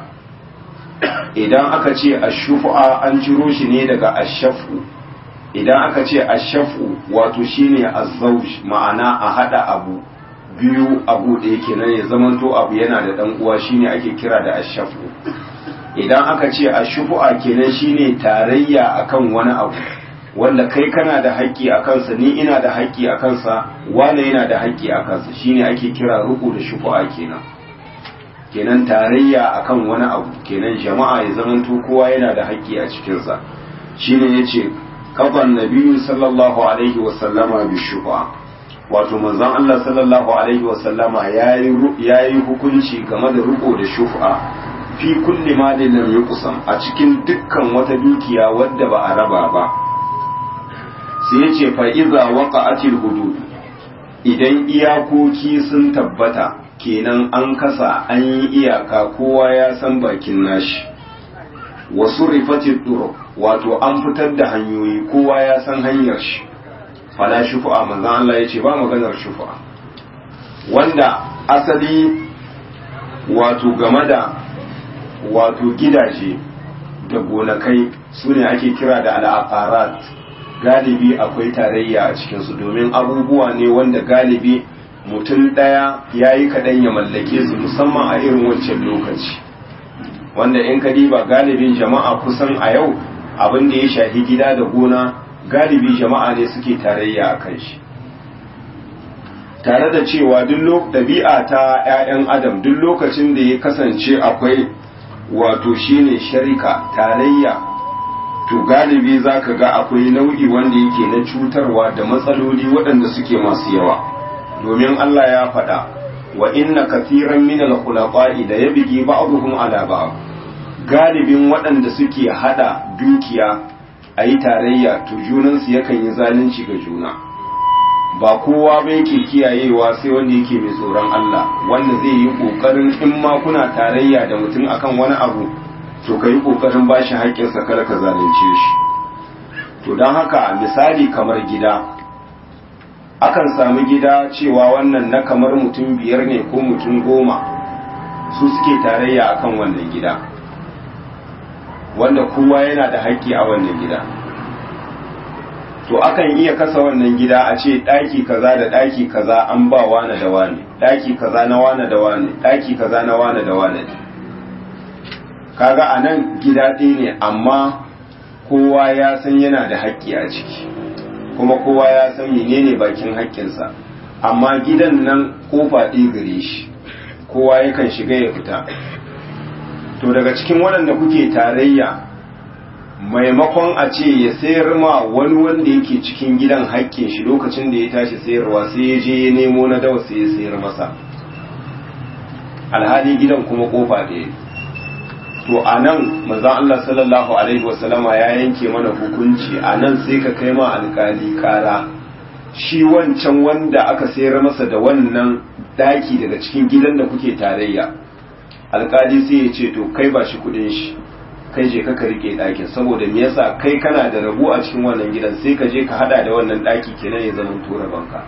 idan aka ce ashufa'a an ciro shi ne daga ashafu idan aka ce ashafu wato shine azzauj ma'ana a hada abu biyu abu da yake nan ya zamanto abu yana da dan uwa shine ake kira da ashafu idan aka ce a shufu'a kenan shine tarayya akan wani abu wanda kai kana da haƙƙi a kansa ni ina da haƙƙi a kansa wane yana da haƙƙi a kansa shine ake kira ruku da shufu'a kenan kenan tarayya akan wani abu kenan jama'a ya zamanto kowa yana da haƙƙi a cikinsa shine yace kafan nabiyyu sallallahu alaihi wa sallama bi shufu'a wato manzon Allah sallallahu alaihi wa sallama yayi yayi hukunci game da ruku da shufu'a fi kulli malin lam yuqsam a cikin dukkan wata dukiya wadda ba a raba ba sai yace fa iza waqa'atil hudud idan iyakoki sun tabbata kenan an kasa an yi iyaka kowa ya san bakin nashi wasu rifatit turuq wato an fitar da hanyoyi kowa ya san hanyar shi fala shufu'a manzon Allah yace ba maganar shufu'a wanda asali wato game da wato gidaje da gonakai su ne ake kira da al'aqarat galibi akwai tarayya a cikinsu domin abubuwa ne wanda galibi mutum ɗaya ya yi kaɗan ya mallake su musamman a irin wancan lokaci wanda in ka diba galibin jama'a kusan a yau abin da ya shafi gida da gona galibi jama'a ne suke tarayya a kan shi tare da cewa duk ɗabi'a ta 'ya'yan adam duk lokacin da ya kasance akwai wato shine sharika tarayya to galibi za ka ga akwai nau'i wanda yake na cutarwa da matsaloli waɗanda suke masu yawa domin Allah ya faɗa wa inna kathiran min al-khulaqa'i da yabghi ba'dhum ala ba'd galibin waɗanda suke hada dukiya ayi tarayya to junansu yakan yi zalunci ga juna ba kowa ba yake kiyayewa sai wanda yake mai tsoron Allah wanda zai yi kokarin in ma kuna tarayya da mutum akan wani abu to ka yi kokarin ba shi haƙƙinsa kada ka zalunce shi to don haka misali kamar gida akan sami gida cewa wannan na kamar mutum biyar ne ko mutum goma su suke tarayya akan wannan gida wanda kowa yana da haƙƙi a wannan gida to akan iya kasa wannan gida a ce ɗaki kaza da ɗaki kaza an ba wane da wane ɗaki kaza na wane da wane ɗaki kaza na wane da wane kaga a nan gida ɗaya ne amma kowa ya san yana da haƙƙi a ciki kuma kowa ya san menene bakin haƙƙinsa amma gidan nan kofa ɗaya gare shi kowa yakan shiga ya fita to daga cikin waɗanda kuke tarayya maimakon a ce ya sayar ma wani wanda yake cikin gidan haƙƙin shi lokacin da ya tashi sayarwa sai ya je ya nemo na dawa sai ya sayar masa alhali gidan kuma kofa ɗaya to a nan manzan Allah sallallahu alaihi wasallama ya yanke mana hukunci a nan sai ka kai ma alkali kara shi wancan wanda aka sayar masa da wannan daki daga cikin gidan da kuke tarayya alkali sai ya ce to kai ba shi kudin shi kai je ka rike dakin saboda me yasa kai kana da rabu a cikin wannan gidan sai ka je ka hada da wannan daki kenan ya zama tura banka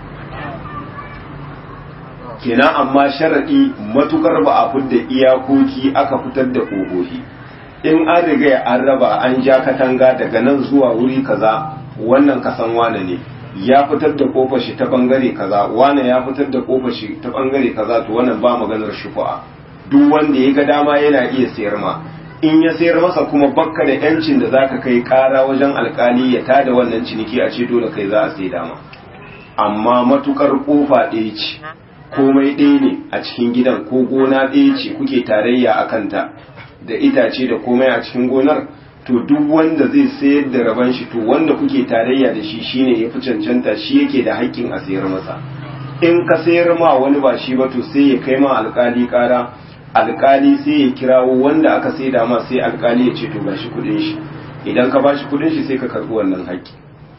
kenan amma sharaɗi matukar ba a fidda iyakoki aka fitar da ƙogohi in an riga an raba an ja katanga daga nan zuwa wuri kaza wannan kasan wane ne ya fitar da kofar shi ta bangare kaza wane ya fitar da kofar shi ta bangare kaza to wannan ba maganar shufa'a duk wanda ya ga dama yana iya sayar ma in ya sayar masa kuma bakka da yancin da zaka kai kara wajen alkali ya tada wannan ciniki a ce dole kai za a sai dama amma matukar kofa ɗaya ce komai ɗaya ne a cikin gidan ko gona ɗaya ce kuke tarayya a kanta da itace da komai a cikin gonar to duk wanda zai sayar da raban shi to wanda kuke tarayya da shi shine ya fi cancanta shi yake da haƙƙin a sayar masa in ka sayar ma wani ba shi ba to sai ya kai ma alƙali ƙara alƙali sai ya kirawo wanda aka saida ma sai alƙali ya ce to ba shi kuɗin shi idan ka ba shi kuɗin shi sai ka karɓi wannan haƙƙi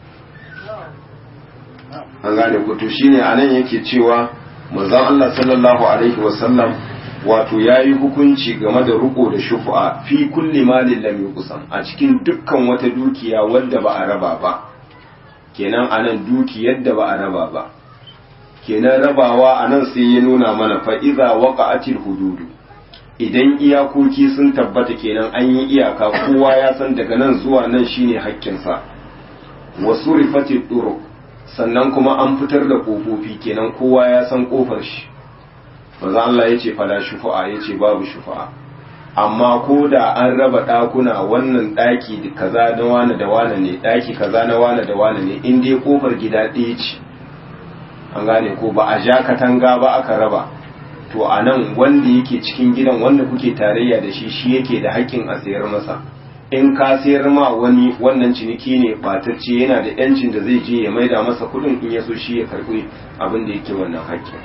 an gane ku to shine anan yake cewa manzon Allah sallallahu alaihi wasallam wato yayi hukunci game da ruko da shufa fi kulli malin lam yuqsam a cikin dukkan wata dukiya wadda ba a raba ba kenan anan dukiyar da ba a raba ba kenan rabawa anan sai ya nuna mana fa iza waqa'atil hududu idan iyakoki sun tabbata kenan an yi iyaka kowa ya san daga nan zuwa nan shine haƙƙinsa wasu rifatit turuq sannan kuma an fitar da kofofi kenan kowa ya san kofar shi maza Allah ya ce fala shufa'a ya ce babu shufa'a amma ko da an raba ɗakuna wannan ɗaki kaza na wane da wane ne ɗaki kaza na wane da wane ne in dai kofar gida ɗaya ce an gane ko ba a ja katanga ba aka raba to a nan wanda yake cikin gidan wanda kuke tarayya da shi shi yake da haƙƙin a sayar masa in ka sayar ma wani wannan ciniki ne batacce yana da yancin da zai je ya maida masa kudin in ya so shi ya karbi abin da yake wannan haƙƙi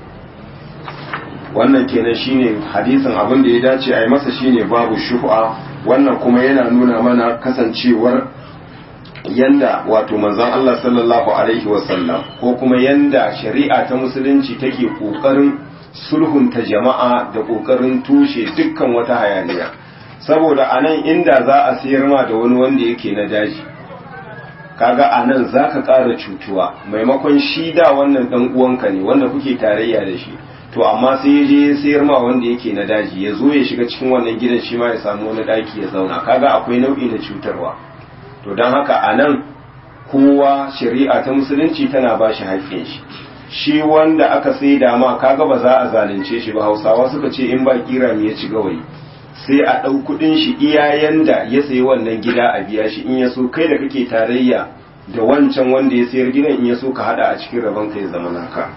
wannan kenan shine hadisin abin da ya dace a yi masa shine babu shufa wannan kuma yana nuna mana kasancewar yanda wato manzon Allah sallallahu alaihi wasallam ko kuma yanda shari'a ta musulunci take kokarin sulhunta jama'a da kokarin tushe dukkan wata hayaniya saboda a nan inda za a sayar ma da wani wanda yake na daji kaga a nan za ka ƙara cutuwa maimakon shi da wannan ɗan uwanka ne wanda kuke tarayya da shi to amma sai ya je ya sayar ma wanda yake na daji ya zo ya shiga cikin wannan gidan shi ma ya samu wani ɗaki ya zauna kaga akwai nau'i na cutarwa to don haka a nan kowa shari'a ta musulunci tana ba shi haƙƙin shi shi wanda aka sai da ma kaga ba za a zalunce shi ba hausawa suka ce in ba kira ya ci gawayi sai a ɗau kuɗin shi iyayen da ya sayi wannan gida a biya shi in ya so kai da kake tarayya da wancan wanda ya sayar gidan in ya so ka hada a cikin rabon ka ya zama naka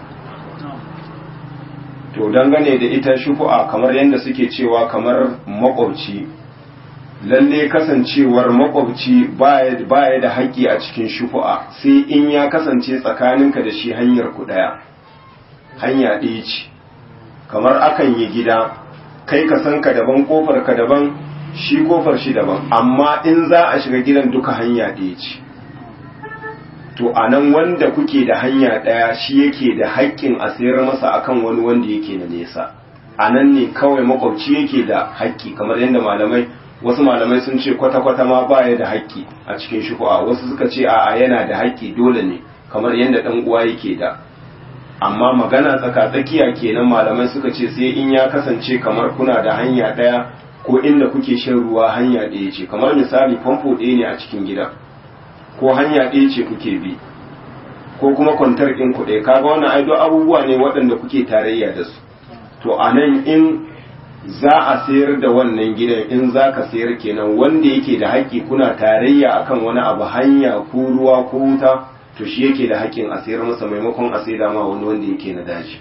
to dangane da ita shufu'a kamar yadda suke cewa kamar makwabci lalle kasancewar makwabci baya da haƙƙi a cikin shufu'a sai in ya kasance tsakaninka da shi hanyar ku ɗaya hanya ɗaya ce kamar akan yi gida kai ka san ka daban kofar ka daban shi kofar shi daban amma in za a shiga gidan duka hanya ɗaya ce to a nan wanda kuke da hanya ɗaya shi yake da haƙƙin a sayar masa akan wani wanda yake na nesa a nan ne kawai makwabci yake da haƙƙi kamar yadda malamai wasu malamai sun ce kwata-kwata ma baya da haƙƙi a cikin shuku'a wasu suka ce a'a yana da haƙƙi dole ne kamar yadda ɗan uwa yake da amma magana tsaka-tsakiya kenan malamai suka ce sai in ya kasance kamar kuna da hanya ɗaya ko inda kuke shan ruwa hanya ɗaya ce kamar misali famfo ɗaya ne a cikin gida ko hanya ɗaya ce kuke bi ko kuma kwantar ɗin ku ɗaya kaga wannan aido abubuwa ne waɗanda kuke tarayya da su to a nan in za a sayar da wannan gidan in za ka sayar kenan wanda yake da haƙƙi kuna tarayya akan wani abu hanya ko ruwa ko wuta to to shi yake da haƙƙin a sayar masa maimakon a saida ma wani wanda yake na daji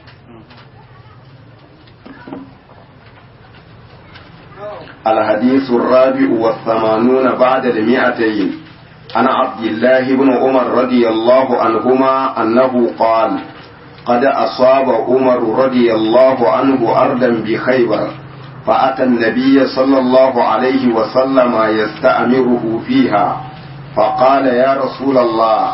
الحديث الرابع والثمانون بعد المئتين عن عبد الله بن عمر رضي الله عنهما أنه قال قد أصاب عمر رضي الله عنه أرضا بخيبر فأتى النبي صلى الله عليه وسلم يستأمره فيها فقال يا رسول الله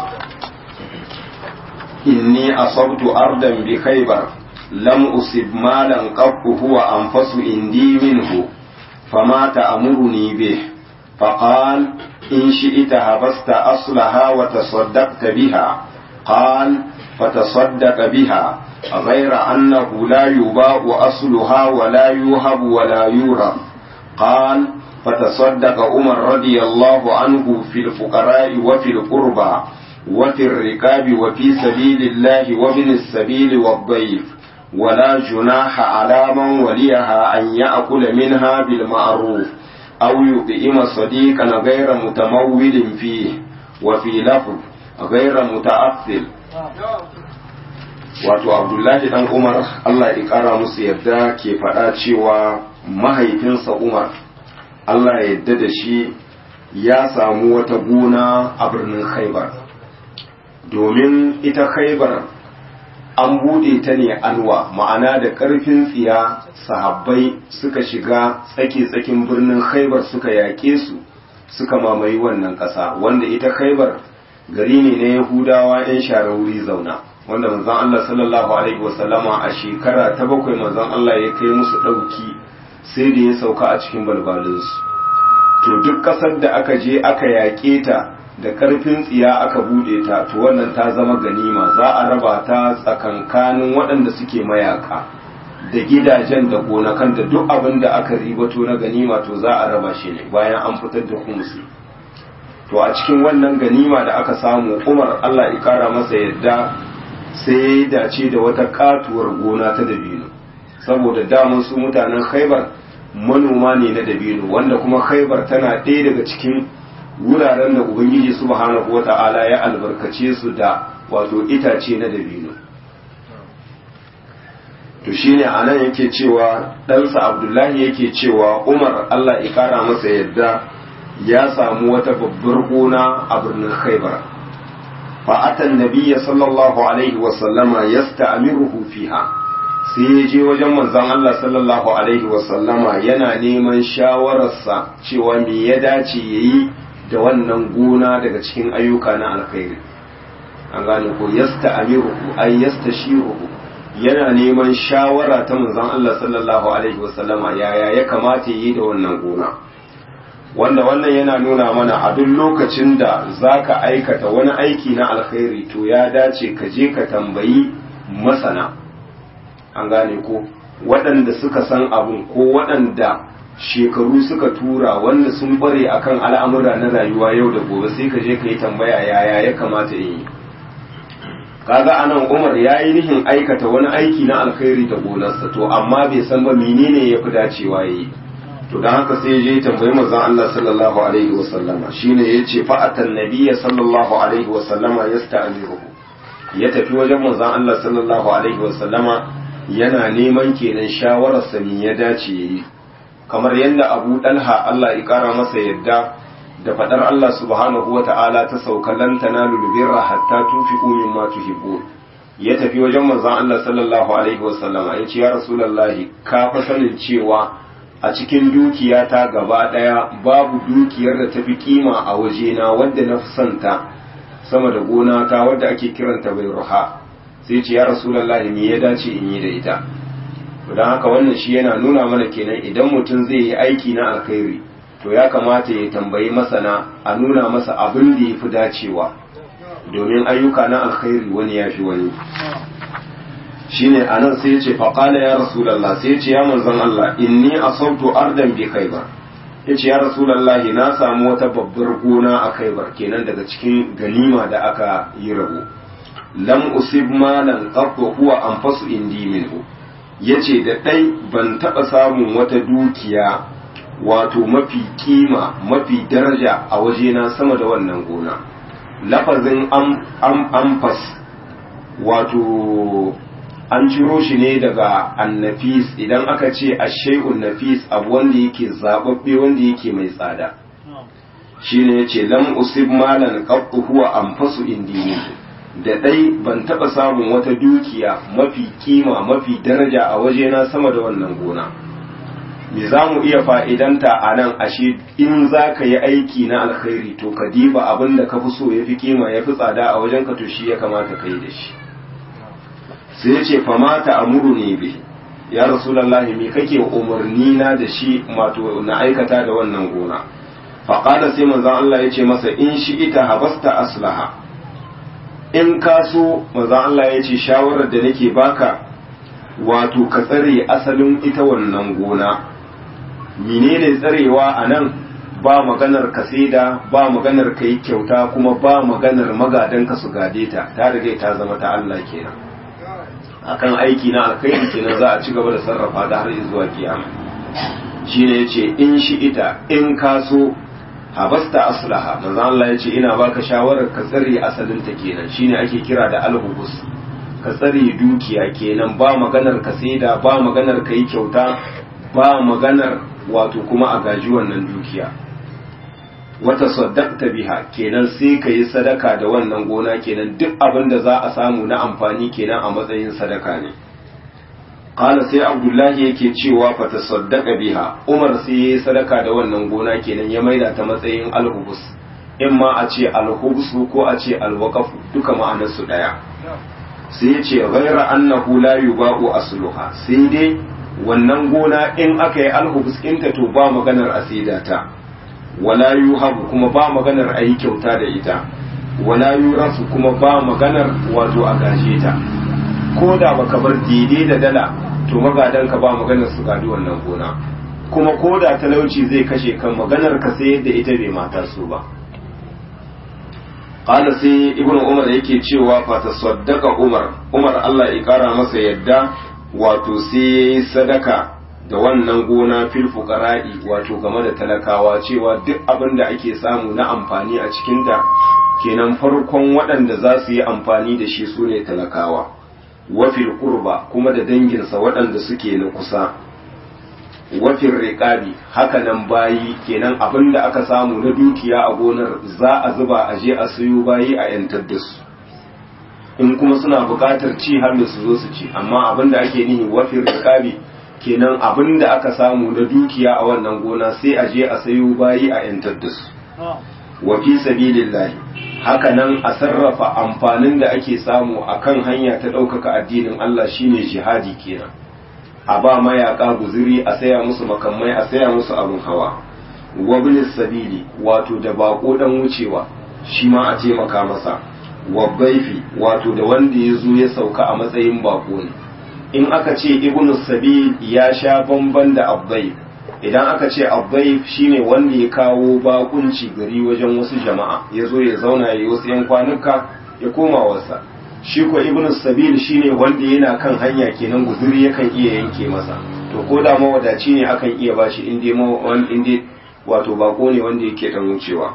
إني أصبت أرضا بخيبر لم أصب مالا قط هو أنفس عندي منه فما تأمرني به فقال إن شئت هبست أصلها وتصدقت بها قال فتصدق بها غير أنه لا يباع أصلها ولا يوهب ولا يورث قال فتصدق عمر رضي الله عنه في الفقراء وفي القربى وفي الركاب وفي سبيل الله وابن السبيل والضيف ولا جناح على من وليها أن يأكل منها بالمعروف أو يطعم صديقا غير متمول فيه وفي لفظ غير متأثل wato abdullahi dan umar allah ya kara musu yadda ke faɗa cewa mahaifinsa umar allah ya yadda da shi ya samu wata gona a birnin khaibar domin ita khaibar an buɗe ta ne anwa ma'ana da ƙarfin tsiya sahabbai suka shiga tsake-tsakin birnin khaibar suka yaƙe su suka mamaye wannan ƙasa wanda ita khaibar gari ne na yahudawa 'yan share wuri zauna wanda manzon Allah sallallahu alaihi wasallama a shekara ta bakwai manzon Allah ya kai musu ɗauki sai da ya sauka a cikin balbalinsu to duk ƙasar da aka je aka yaƙe ta da ƙarfin tsiya aka buɗe ta to wannan ta zama ganima za a raba ta tsakankanin waɗanda suke mayaka da gidajen da gonakan da duk abin da aka ribato na ganima to za a raba shi ne bayan an fitar da kumsi to a cikin wannan ganima da aka samu umar Allah ya kara masa yadda sai ya dace da wata katuwar gona ta dabino saboda damun su mutanen khaibar manoma ne na dabino wanda kuma khaibar tana ɗaya daga cikin wuraren da ubangiji subhanahu wata'ala ya albarkace su da wato itace na dabino to shine anan yake cewa ɗansa abdullahi yake cewa umar allah ya kara masa yadda ya samu wata babbar gona a birnin khaibar fa'atan nabiyya sallallahu alaihi wasallama yasta'miruhu fiha sai ya je wajen manzon Allah sallallahu alaihi wasallama yana neman shawararsa cewa me ya dace yayi da wannan gona daga cikin ayyuka na alkhairi an gane ko yasta'miruhu ay yastashiruhu yana neman shawara ta manzon Allah sallallahu alaihi wasallama yaya ya kamata yi da wannan gona wanda wannan yana nuna mana a duk lokacin da zaka aikata wani aiki na alkhairi to ya dace ka je ka tambayi masana an gane ko waɗanda suka san abun ko waɗanda shekaru suka tura wanda sun bare akan al'amura na rayuwa yau da gobe sai ka je ka yi tambaya yaya ya kamata yi kaga anan Umar ya yi nihin aikata wani aiki na alkhairi da gonarsa to amma bai san ba menene ya fi dacewa yi to dan haka sai je tambayi manzon Allah sallallahu alaihi wa sallama shine yace fa atan nabiyya sallallahu alaihi wa sallama yasta'miruhu ya tafi wajen manzon Allah sallallahu alaihi wa sallama yana neman kenan shawarar sa me ya dace yayi kamar yadda Abu Dalha Allah ya kara masa yadda da fadar Allah subhanahu wa ta'ala ta sauka lan tanalu birra hatta tunfiqu mimma tuhibbun ya tafi wajen manzon Allah sallallahu alaihi wa sallama yace ya rasulullahi ka fa sanin cewa a cikin dukiyata gaba ɗaya babu dukiyar da tafi kima a wajena wadda na fi santa sama da gona ta wadda ake kiranta bai ruha sai ce ya rasulallahi me ya dace in yi da ita don haka wannan shi yana nuna mana kenan idan mutum zai yi aiki na alkhairi to ya kamata ya tambayi masana a nuna masa abin da ya fi dacewa domin ayyuka na alkhairi wani ya fi wani shine anan sai ya ce faqala ya rasulullah sai ya ce ya manzon Allah inni asabtu ardan bi khaybar yace ya rasulullah na samu wata babbar gona a khaybar kenan daga cikin ganima da aka yi rabo lam usib malan qattu huwa anfasu indi minhu yace da dai ban taba samun wata dukiya wato mafi kima mafi daraja a wajena sama da wannan gona lafazin amfas wato an ciro shi ne daga annafis idan aka ce ashai'un nafis abu wanda yake zababbe wanda yake mai tsada shine yace lam usib malan qattu huwa anfasu indini da dai ban taba samun wata dukiya mafi kima mafi daraja a wajena sama da wannan gona me za mu iya fa'idanta a nan ashe in za ka yi aiki na alkhairi to ka diba abin da ka fi so ya fi kima ya fi tsada a wajen ka to shi ya kamata ka yi da shi sai ya ce famata amuru ne bi ya rasulallah me kake umarni na da shi mato na aikata da wannan gona faƙada sai manzan Allah ya ce masa in shi ita habasta aslaha in ka so manzan Allah ya ce shawarar da nake baka wato ka tsare asalin ita wannan gona menene tsarewa a nan ba maganar ka saida ba maganar ka yi kyauta kuma ba maganar magadan ka su gade ta ta riga ta zama ta Allah kenan akan aiki na alkhairi kenan za a ci gaba da sarrafa ta har zuwa kiyama shine yace in shi ita in ka so habasta aslaha manzo Allah yace ina baka shawarar ka tsare asalin ta kenan shine ake kira da alhubus ka tsare dukiya kenan ba maganar ka saida ba maganar ka yi kyauta ba maganar wato kuma a gaji wannan dukiya wata saddaqta biha kenan sai ka yi sadaka da wannan gona kenan duk abin da za a samu na amfani kenan a matsayin sadaka ne qala sai abdullahi yake cewa fa tasaddaqa biha umar sai yayi sadaka da wannan gona kenan ya maida ta matsayin alhubus in ma a ce alhubus ko a ce alwaqaf duka ma'anar su daya sai ya ce ghaira annahu la yuba'u asluha sai dai wannan gona in aka yi alhubus ɗinta to ba maganar asida ta wala yuhabu kuma ba maganar a yi kyauta da ita wala yurasu kuma ba maganar wato a gaje ta ko da baka bar daidai da dala to magadanka ba maganar su gadi wannan gona kuma ko da talauci zai kashe kan maganar ka sai yadda ita bai mata su ba qala sai ibnu umar yake cewa fa tasaddaqa umar umar Allah ya kara masa yadda wato sai yayi sadaka da wannan gona fil fuqara'i wato game da talakawa cewa duk abin da ake samu na amfani a cikin ta kenan farkon waɗanda za su yi amfani da shi su ne talakawa wafil qurba kuma da danginsa waɗanda suke na kusa wafin riƙabi haka nan bayi kenan abin da aka samu na dukiya a gonar za a zuba a je a sayo bayi a yantar da su in kuma suna buƙatar ci har da su zo su ci amma abin da ake nihi wafin riƙabi kenan abin da aka samu na dukiya a wannan gona sai a je a sayo bayi a yantar da su wa fi sabilillahi haka nan a sarrafa amfanin da ake samu akan hanya ta ɗaukaka addinin Allah shine jihadi kenan a ba mayaka guziri a saya musu makamai a saya musu abin hawa wablis sabili wato da bako dan wucewa shi ma a taimaka masa wabbaifi wato da wanda ya zo ya sauka a matsayin bako ne in aka ce ibnu sabil ya sha bamban da abbai idan aka ce abbai shine wanda ya kawo bakunci gari wajen wasu jama'a ya zo ya zauna ya yi wasu yan kwanuka ya koma wasa shi ko ibnu sabil shine wanda yana kan hanya kenan guzuri yakan iya yanke masa to ko da mawadaci ne akan iya bashi in dai in dai wato bako ne wanda yake dan wucewa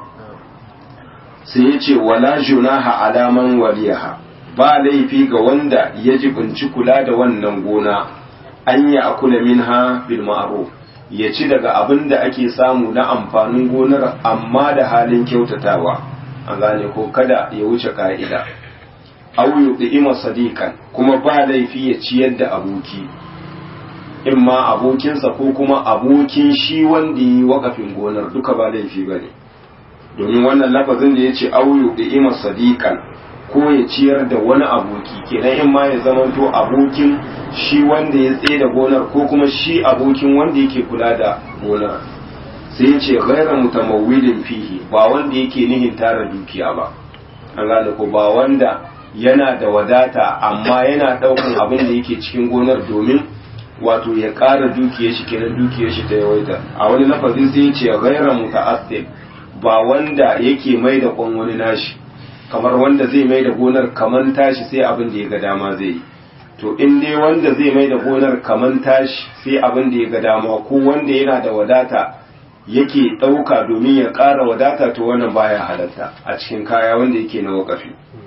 sai ya ce wala junaha alaman waliyaha ba laifi ga wanda ya jibinci kula da wannan gona an ya akula minha bil ma'ruf ya ci daga abin da ake samu na amfanin gonar amma da halin kyautatawa an gane ko kada ya wuce ka'ida aw yuqima sadiqan kuma ba laifi ya ciyar da aboki in ma abokinsa ko kuma abokin shi wanda yi wakafin gonar duka ba laifi bane domin wannan lafazin da yace aw yuqima sadiqan ko ya ciyar da wani aboki kenan in ma ya zamanto abokin shi wanda ya tsaye da gonar ko kuma shi abokin wanda yake kula da gonar sai ya ce ghaira mutamawwilin fihi ba wanda yake nihin tara dukiya ba an gane ko ba wanda yana da wadata amma yana daukan abin da yake cikin gonar domin wato ya ƙara dukiyar shi kenan dukiyar shi ta yawaita a wani lafazin sai ya ce ghaira muta'assib ba wanda yake mai da kwan wani nashi kamar wanda zai mai da gonar kaman tashi sai abin da ya ga dama zai yi to in dai wanda zai mai da gonar kaman tashi sai abin da ya ga dama ko wanda yana da wadata yake ɗauka domin ya ƙara wadata to wannan baya halatta a cikin kaya wanda yake na wakafi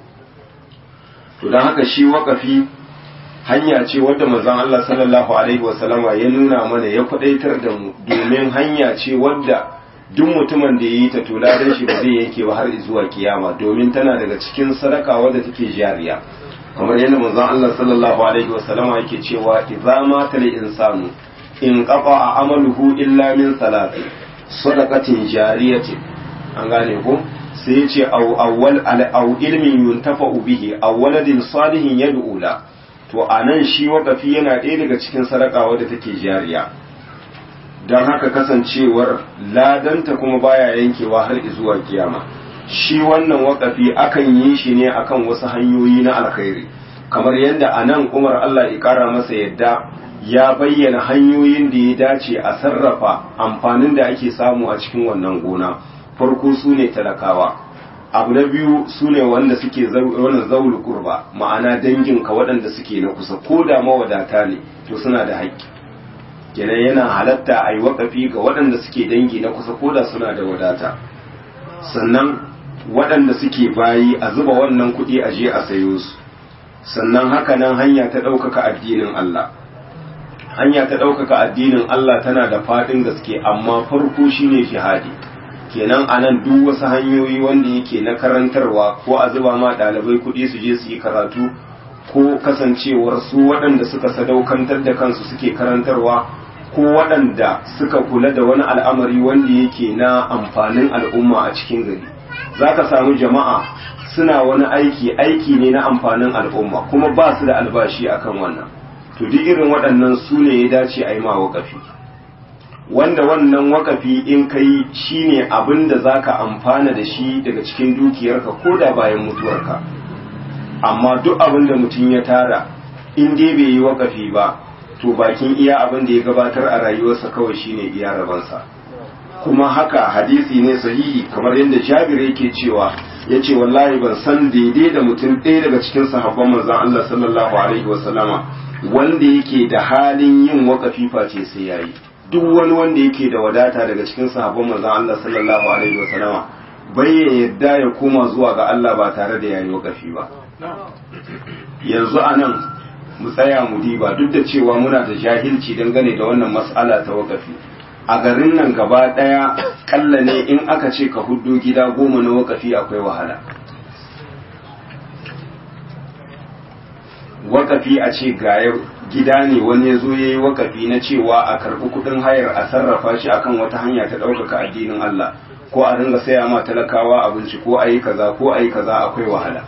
to don haka shi wakafi hanya ce wadda manzon Allah sallallahu alaihi wasallama ya nuna mana ya kwadaitar da mu domin hanya ce wadda duk mutumin da ya yi ta to ladan shi ba zai yanke ba har zuwa kiyama domin tana daga cikin sadaka wadda take jariya kamar yadda manzon Allah sallallahu alaihi wasallama yake cewa idza mata al insanu in qata amaluhu illa min salati sadaqatin jariyatin an gane ko sai ya ce awwal aw ilmin yuntafa bihi aw waladin salihin yad'u la to anan shi wakafi yana ɗaya daga cikin sadaka wadda take jariya don haka kasancewar ladanta kuma baya yankewa har zuwa kiyama shi wannan wakafi akan yi shi ne akan wasu hanyoyi na alkhairi kamar yadda a nan umar Allah ya kara masa yadda ya bayyana hanyoyin da ya dace a sarrafa amfanin da ake samu a cikin wannan gona farko su ne talakawa abu na biyu su ne wanda suke wannan zaulu kurba ma'ana danginka waɗanda suke na kusa ko da mawadata ne to suna da haƙƙi kenan yana halatta a yi waƙafi ga waɗanda suke dangi na kusa ko da suna da wadata sannan waɗanda suke bayi a zuba wannan kuɗi a je a sayo su sannan haka nan hanya ta ɗaukaka addinin Allah hanya ta ɗaukaka addinin Allah tana da faɗin gaske amma farko shine jihadi kenan a nan duk wasu hanyoyi wanda yake na karantarwa ko a zuba ma ɗalibai kuɗi su je su yi karatu ko kasancewar su waɗanda suka sadaukantar da kansu suke karantarwa ko waɗanda suka kula da wani al'amari wanda yake na amfanin al'umma a cikin gari za ka samu jama'a suna wani aiki aiki ne na amfanin al'umma kuma ba su da albashi akan wannan to duk irin waɗannan su ne ya dace a yi ma waƙafi wanda wannan wakafi in kai shine abin da zaka amfana da shi daga cikin dukiyarka ko da bayan mutuwarka amma duk abin da mutum ya tara in dai bai yi wakafi ba to bakin iya abin da ya gabatar a rayuwarsa kawai shine iya rabansa kuma haka hadisi ne sahihi kamar yadda Jabir yake cewa yace wallahi ban san daidai da mutum ɗaya daga cikin sahabban manzon Allah sallallahu alaihi wasallama wanda yake da halin yin wakafi face sai yayi duk wani wanda yake da wadata daga cikin sahabban manzon Allah sallallahu alaihi wasallama bai yadda ya koma zuwa ga Allah ba tare da yayi wakafi ba yanzu anan mu tsaya mu diba duk da cewa muna da jahilci dangane da wannan mas'ala ta wakafi a garin nan gaba daya kalla ne in aka ce ka huddo gida goma na wakafi akwai wahala wakafi a ce ga gida ne wani ya zo ya yi wakafi na cewa a karɓi kuɗin hayar a sarrafa shi akan wata hanya ta ɗaukaka addinin Allah ko a ringa saya ma talakawa abinci ko a yi kaza ko a yi kaza akwai wahala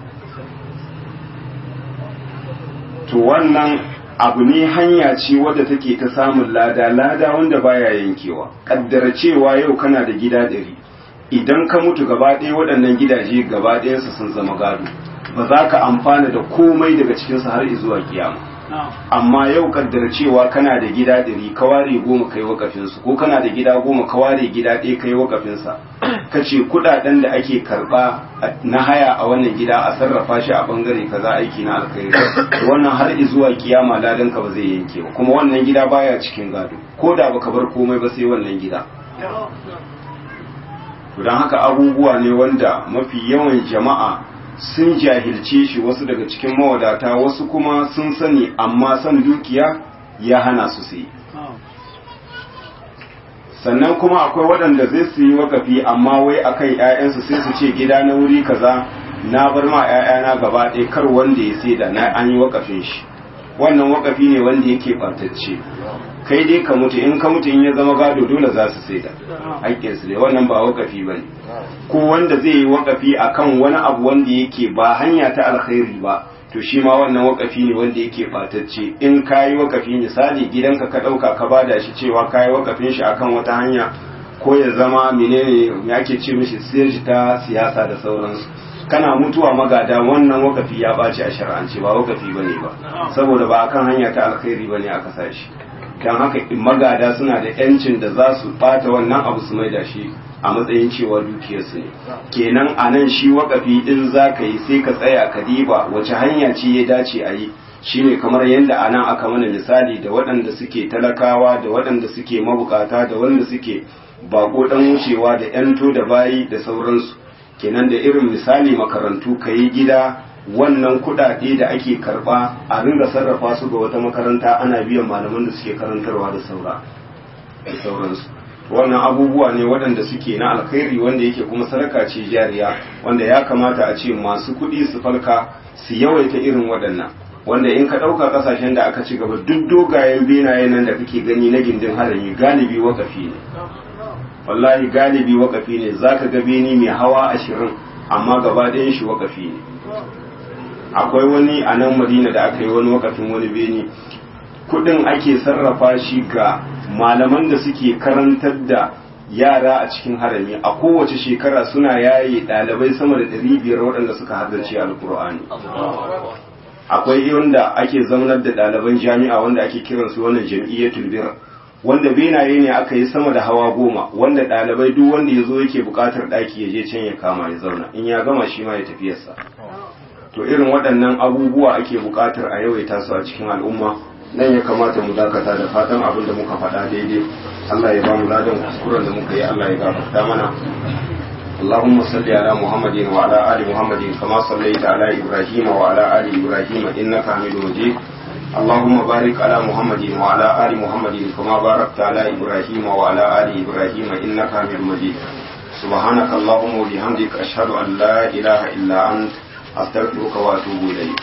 to wannan abu ne hanya ce wadda take ta samun lada lada wanda baya yankewa kaddara cewa yau kana da gida ɗari idan ka mutu gaba ɗaya waɗannan gidaje gaba ɗayansu sun zama gado ba za ka amfana da komai daga cikinsu har zuwa kiyama amma yau kaddara cewa kana da gida ɗari ka ware goma kai wakafinsu ko kana da gida goma ka ware gida ɗaya kai wakafinsa ka ce kuɗaɗen da ake karɓa na haya a wannan gida a sarrafa shi a ɓangare kaza aiki na alkhairi wannan har zuwa kiyama ladan ka ba zai yanke ba kuma wannan gida baya cikin gado ko da baka bar komai ba sai wannan gida to don haka abubuwa ne wanda mafi yawan jama'a sun jahilce shi wasu daga cikin mawadata wasu kuma sun sani amma san dukiya ya hana su su yi sannan kuma akwai waɗanda zai su yi wakafi amma wai akan ‘ya'yansu sai su ce gida na wuri kaza na bar ma ‘ya'yana gaba ɗaya kar wanda ya sai da na an yi wakafin shi wannan wakafi ne wanda yake ɓantacce kai dai ka mutu in ka mutu in ya zama gado dole za su sai da haƙƙinsu ne wannan ba wakafi ba ne ko wanda zai yi wakafi akan wani abu wanda yake ba hanya ta alkhairi ba to shi ma wannan wakafi ne wanda yake batacce in ka yi wakafi misali gidanka ka ɗauka ka bada shi cewa ka yi wakafin shi akan wata hanya ko ya zama menene ya ke ce mishi sirji ta siyasa da sauransu kana mutuwa magada wannan wakafi ya ɓaci a shar'ance ba wakafi bane ba saboda ba akan hanya ta alkhairi bane aka sa shi don haka magada suna da yancin da za su ɓata wannan abu su maida shi a matsayin cewa dukiyarsu ne kenan a nan shi wakafi in za ka yi sai ka tsaya ka diba wace hanya ce ya dace a yi shine kamar yadda a nan aka mana misali da waɗanda suke talakawa da waɗanda suke mabukata da wanda suke bako dan wucewa da yanto da bayi da sauransu kenan da irin misali makarantu ka yi gida wannan kudade da ake karba a ringa sarrafa su ga wata makaranta ana biyan malaman da suke karantarwa da saura da sauransu wannan abubuwa ne waɗanda suke na alkhairi wanda yake kuma sadaka ce jariya wanda ya kamata a ce masu kuɗi su falka su yawaita irin waɗannan wanda in ka ɗauka ƙasashen da aka ci gaba duk dogayen benaye nan da kake gani na gindin harami galibi wakafi ne wallahi galibi wakafi ne zaka ga beni mai hawa ashirin amma gaba ɗayan shi wakafi ne akwai wani a nan madina da aka yi wani wakafin wani beni kudin ake sarrafa shi ga malaman da suke karantar da yara a cikin harami a kowace shekara suna yaye ɗalibai sama da ɗari biyar waɗanda suka haddace alkur'ani akwai wanda ake zaunar da ɗaliban jami'a wanda ake kiransu wannan jam'iyyatul bir wanda benaye ne aka yi sama da hawa goma wanda ɗalibai duk wanda ya zo yake buƙatar ɗaki ya je can ya kama ya zauna in ya gama shi ma ya tafiyarsa to irin waɗannan abubuwa ake buƙatar a yawaita su a cikin al'umma nan ya kamata mu dakata da fatan abin da muka faɗa daidai Allah ya ba mu ladan kuskuren da muka yi Allah ya gafarta mana اللهم صل على محمد وعلى آل محمد كما صليت على إبراهيم وعلى آل إبراهيم إنك حميد مجيد اللهم بارك على محمد وعلى آل محمد كما باركت على إبراهيم وعلى آل إبراهيم إنك حميد مجيد سبحانك اللهم وبحمدك أشهد أن لا إله إلا أنت أستغفرك وأتوب إليك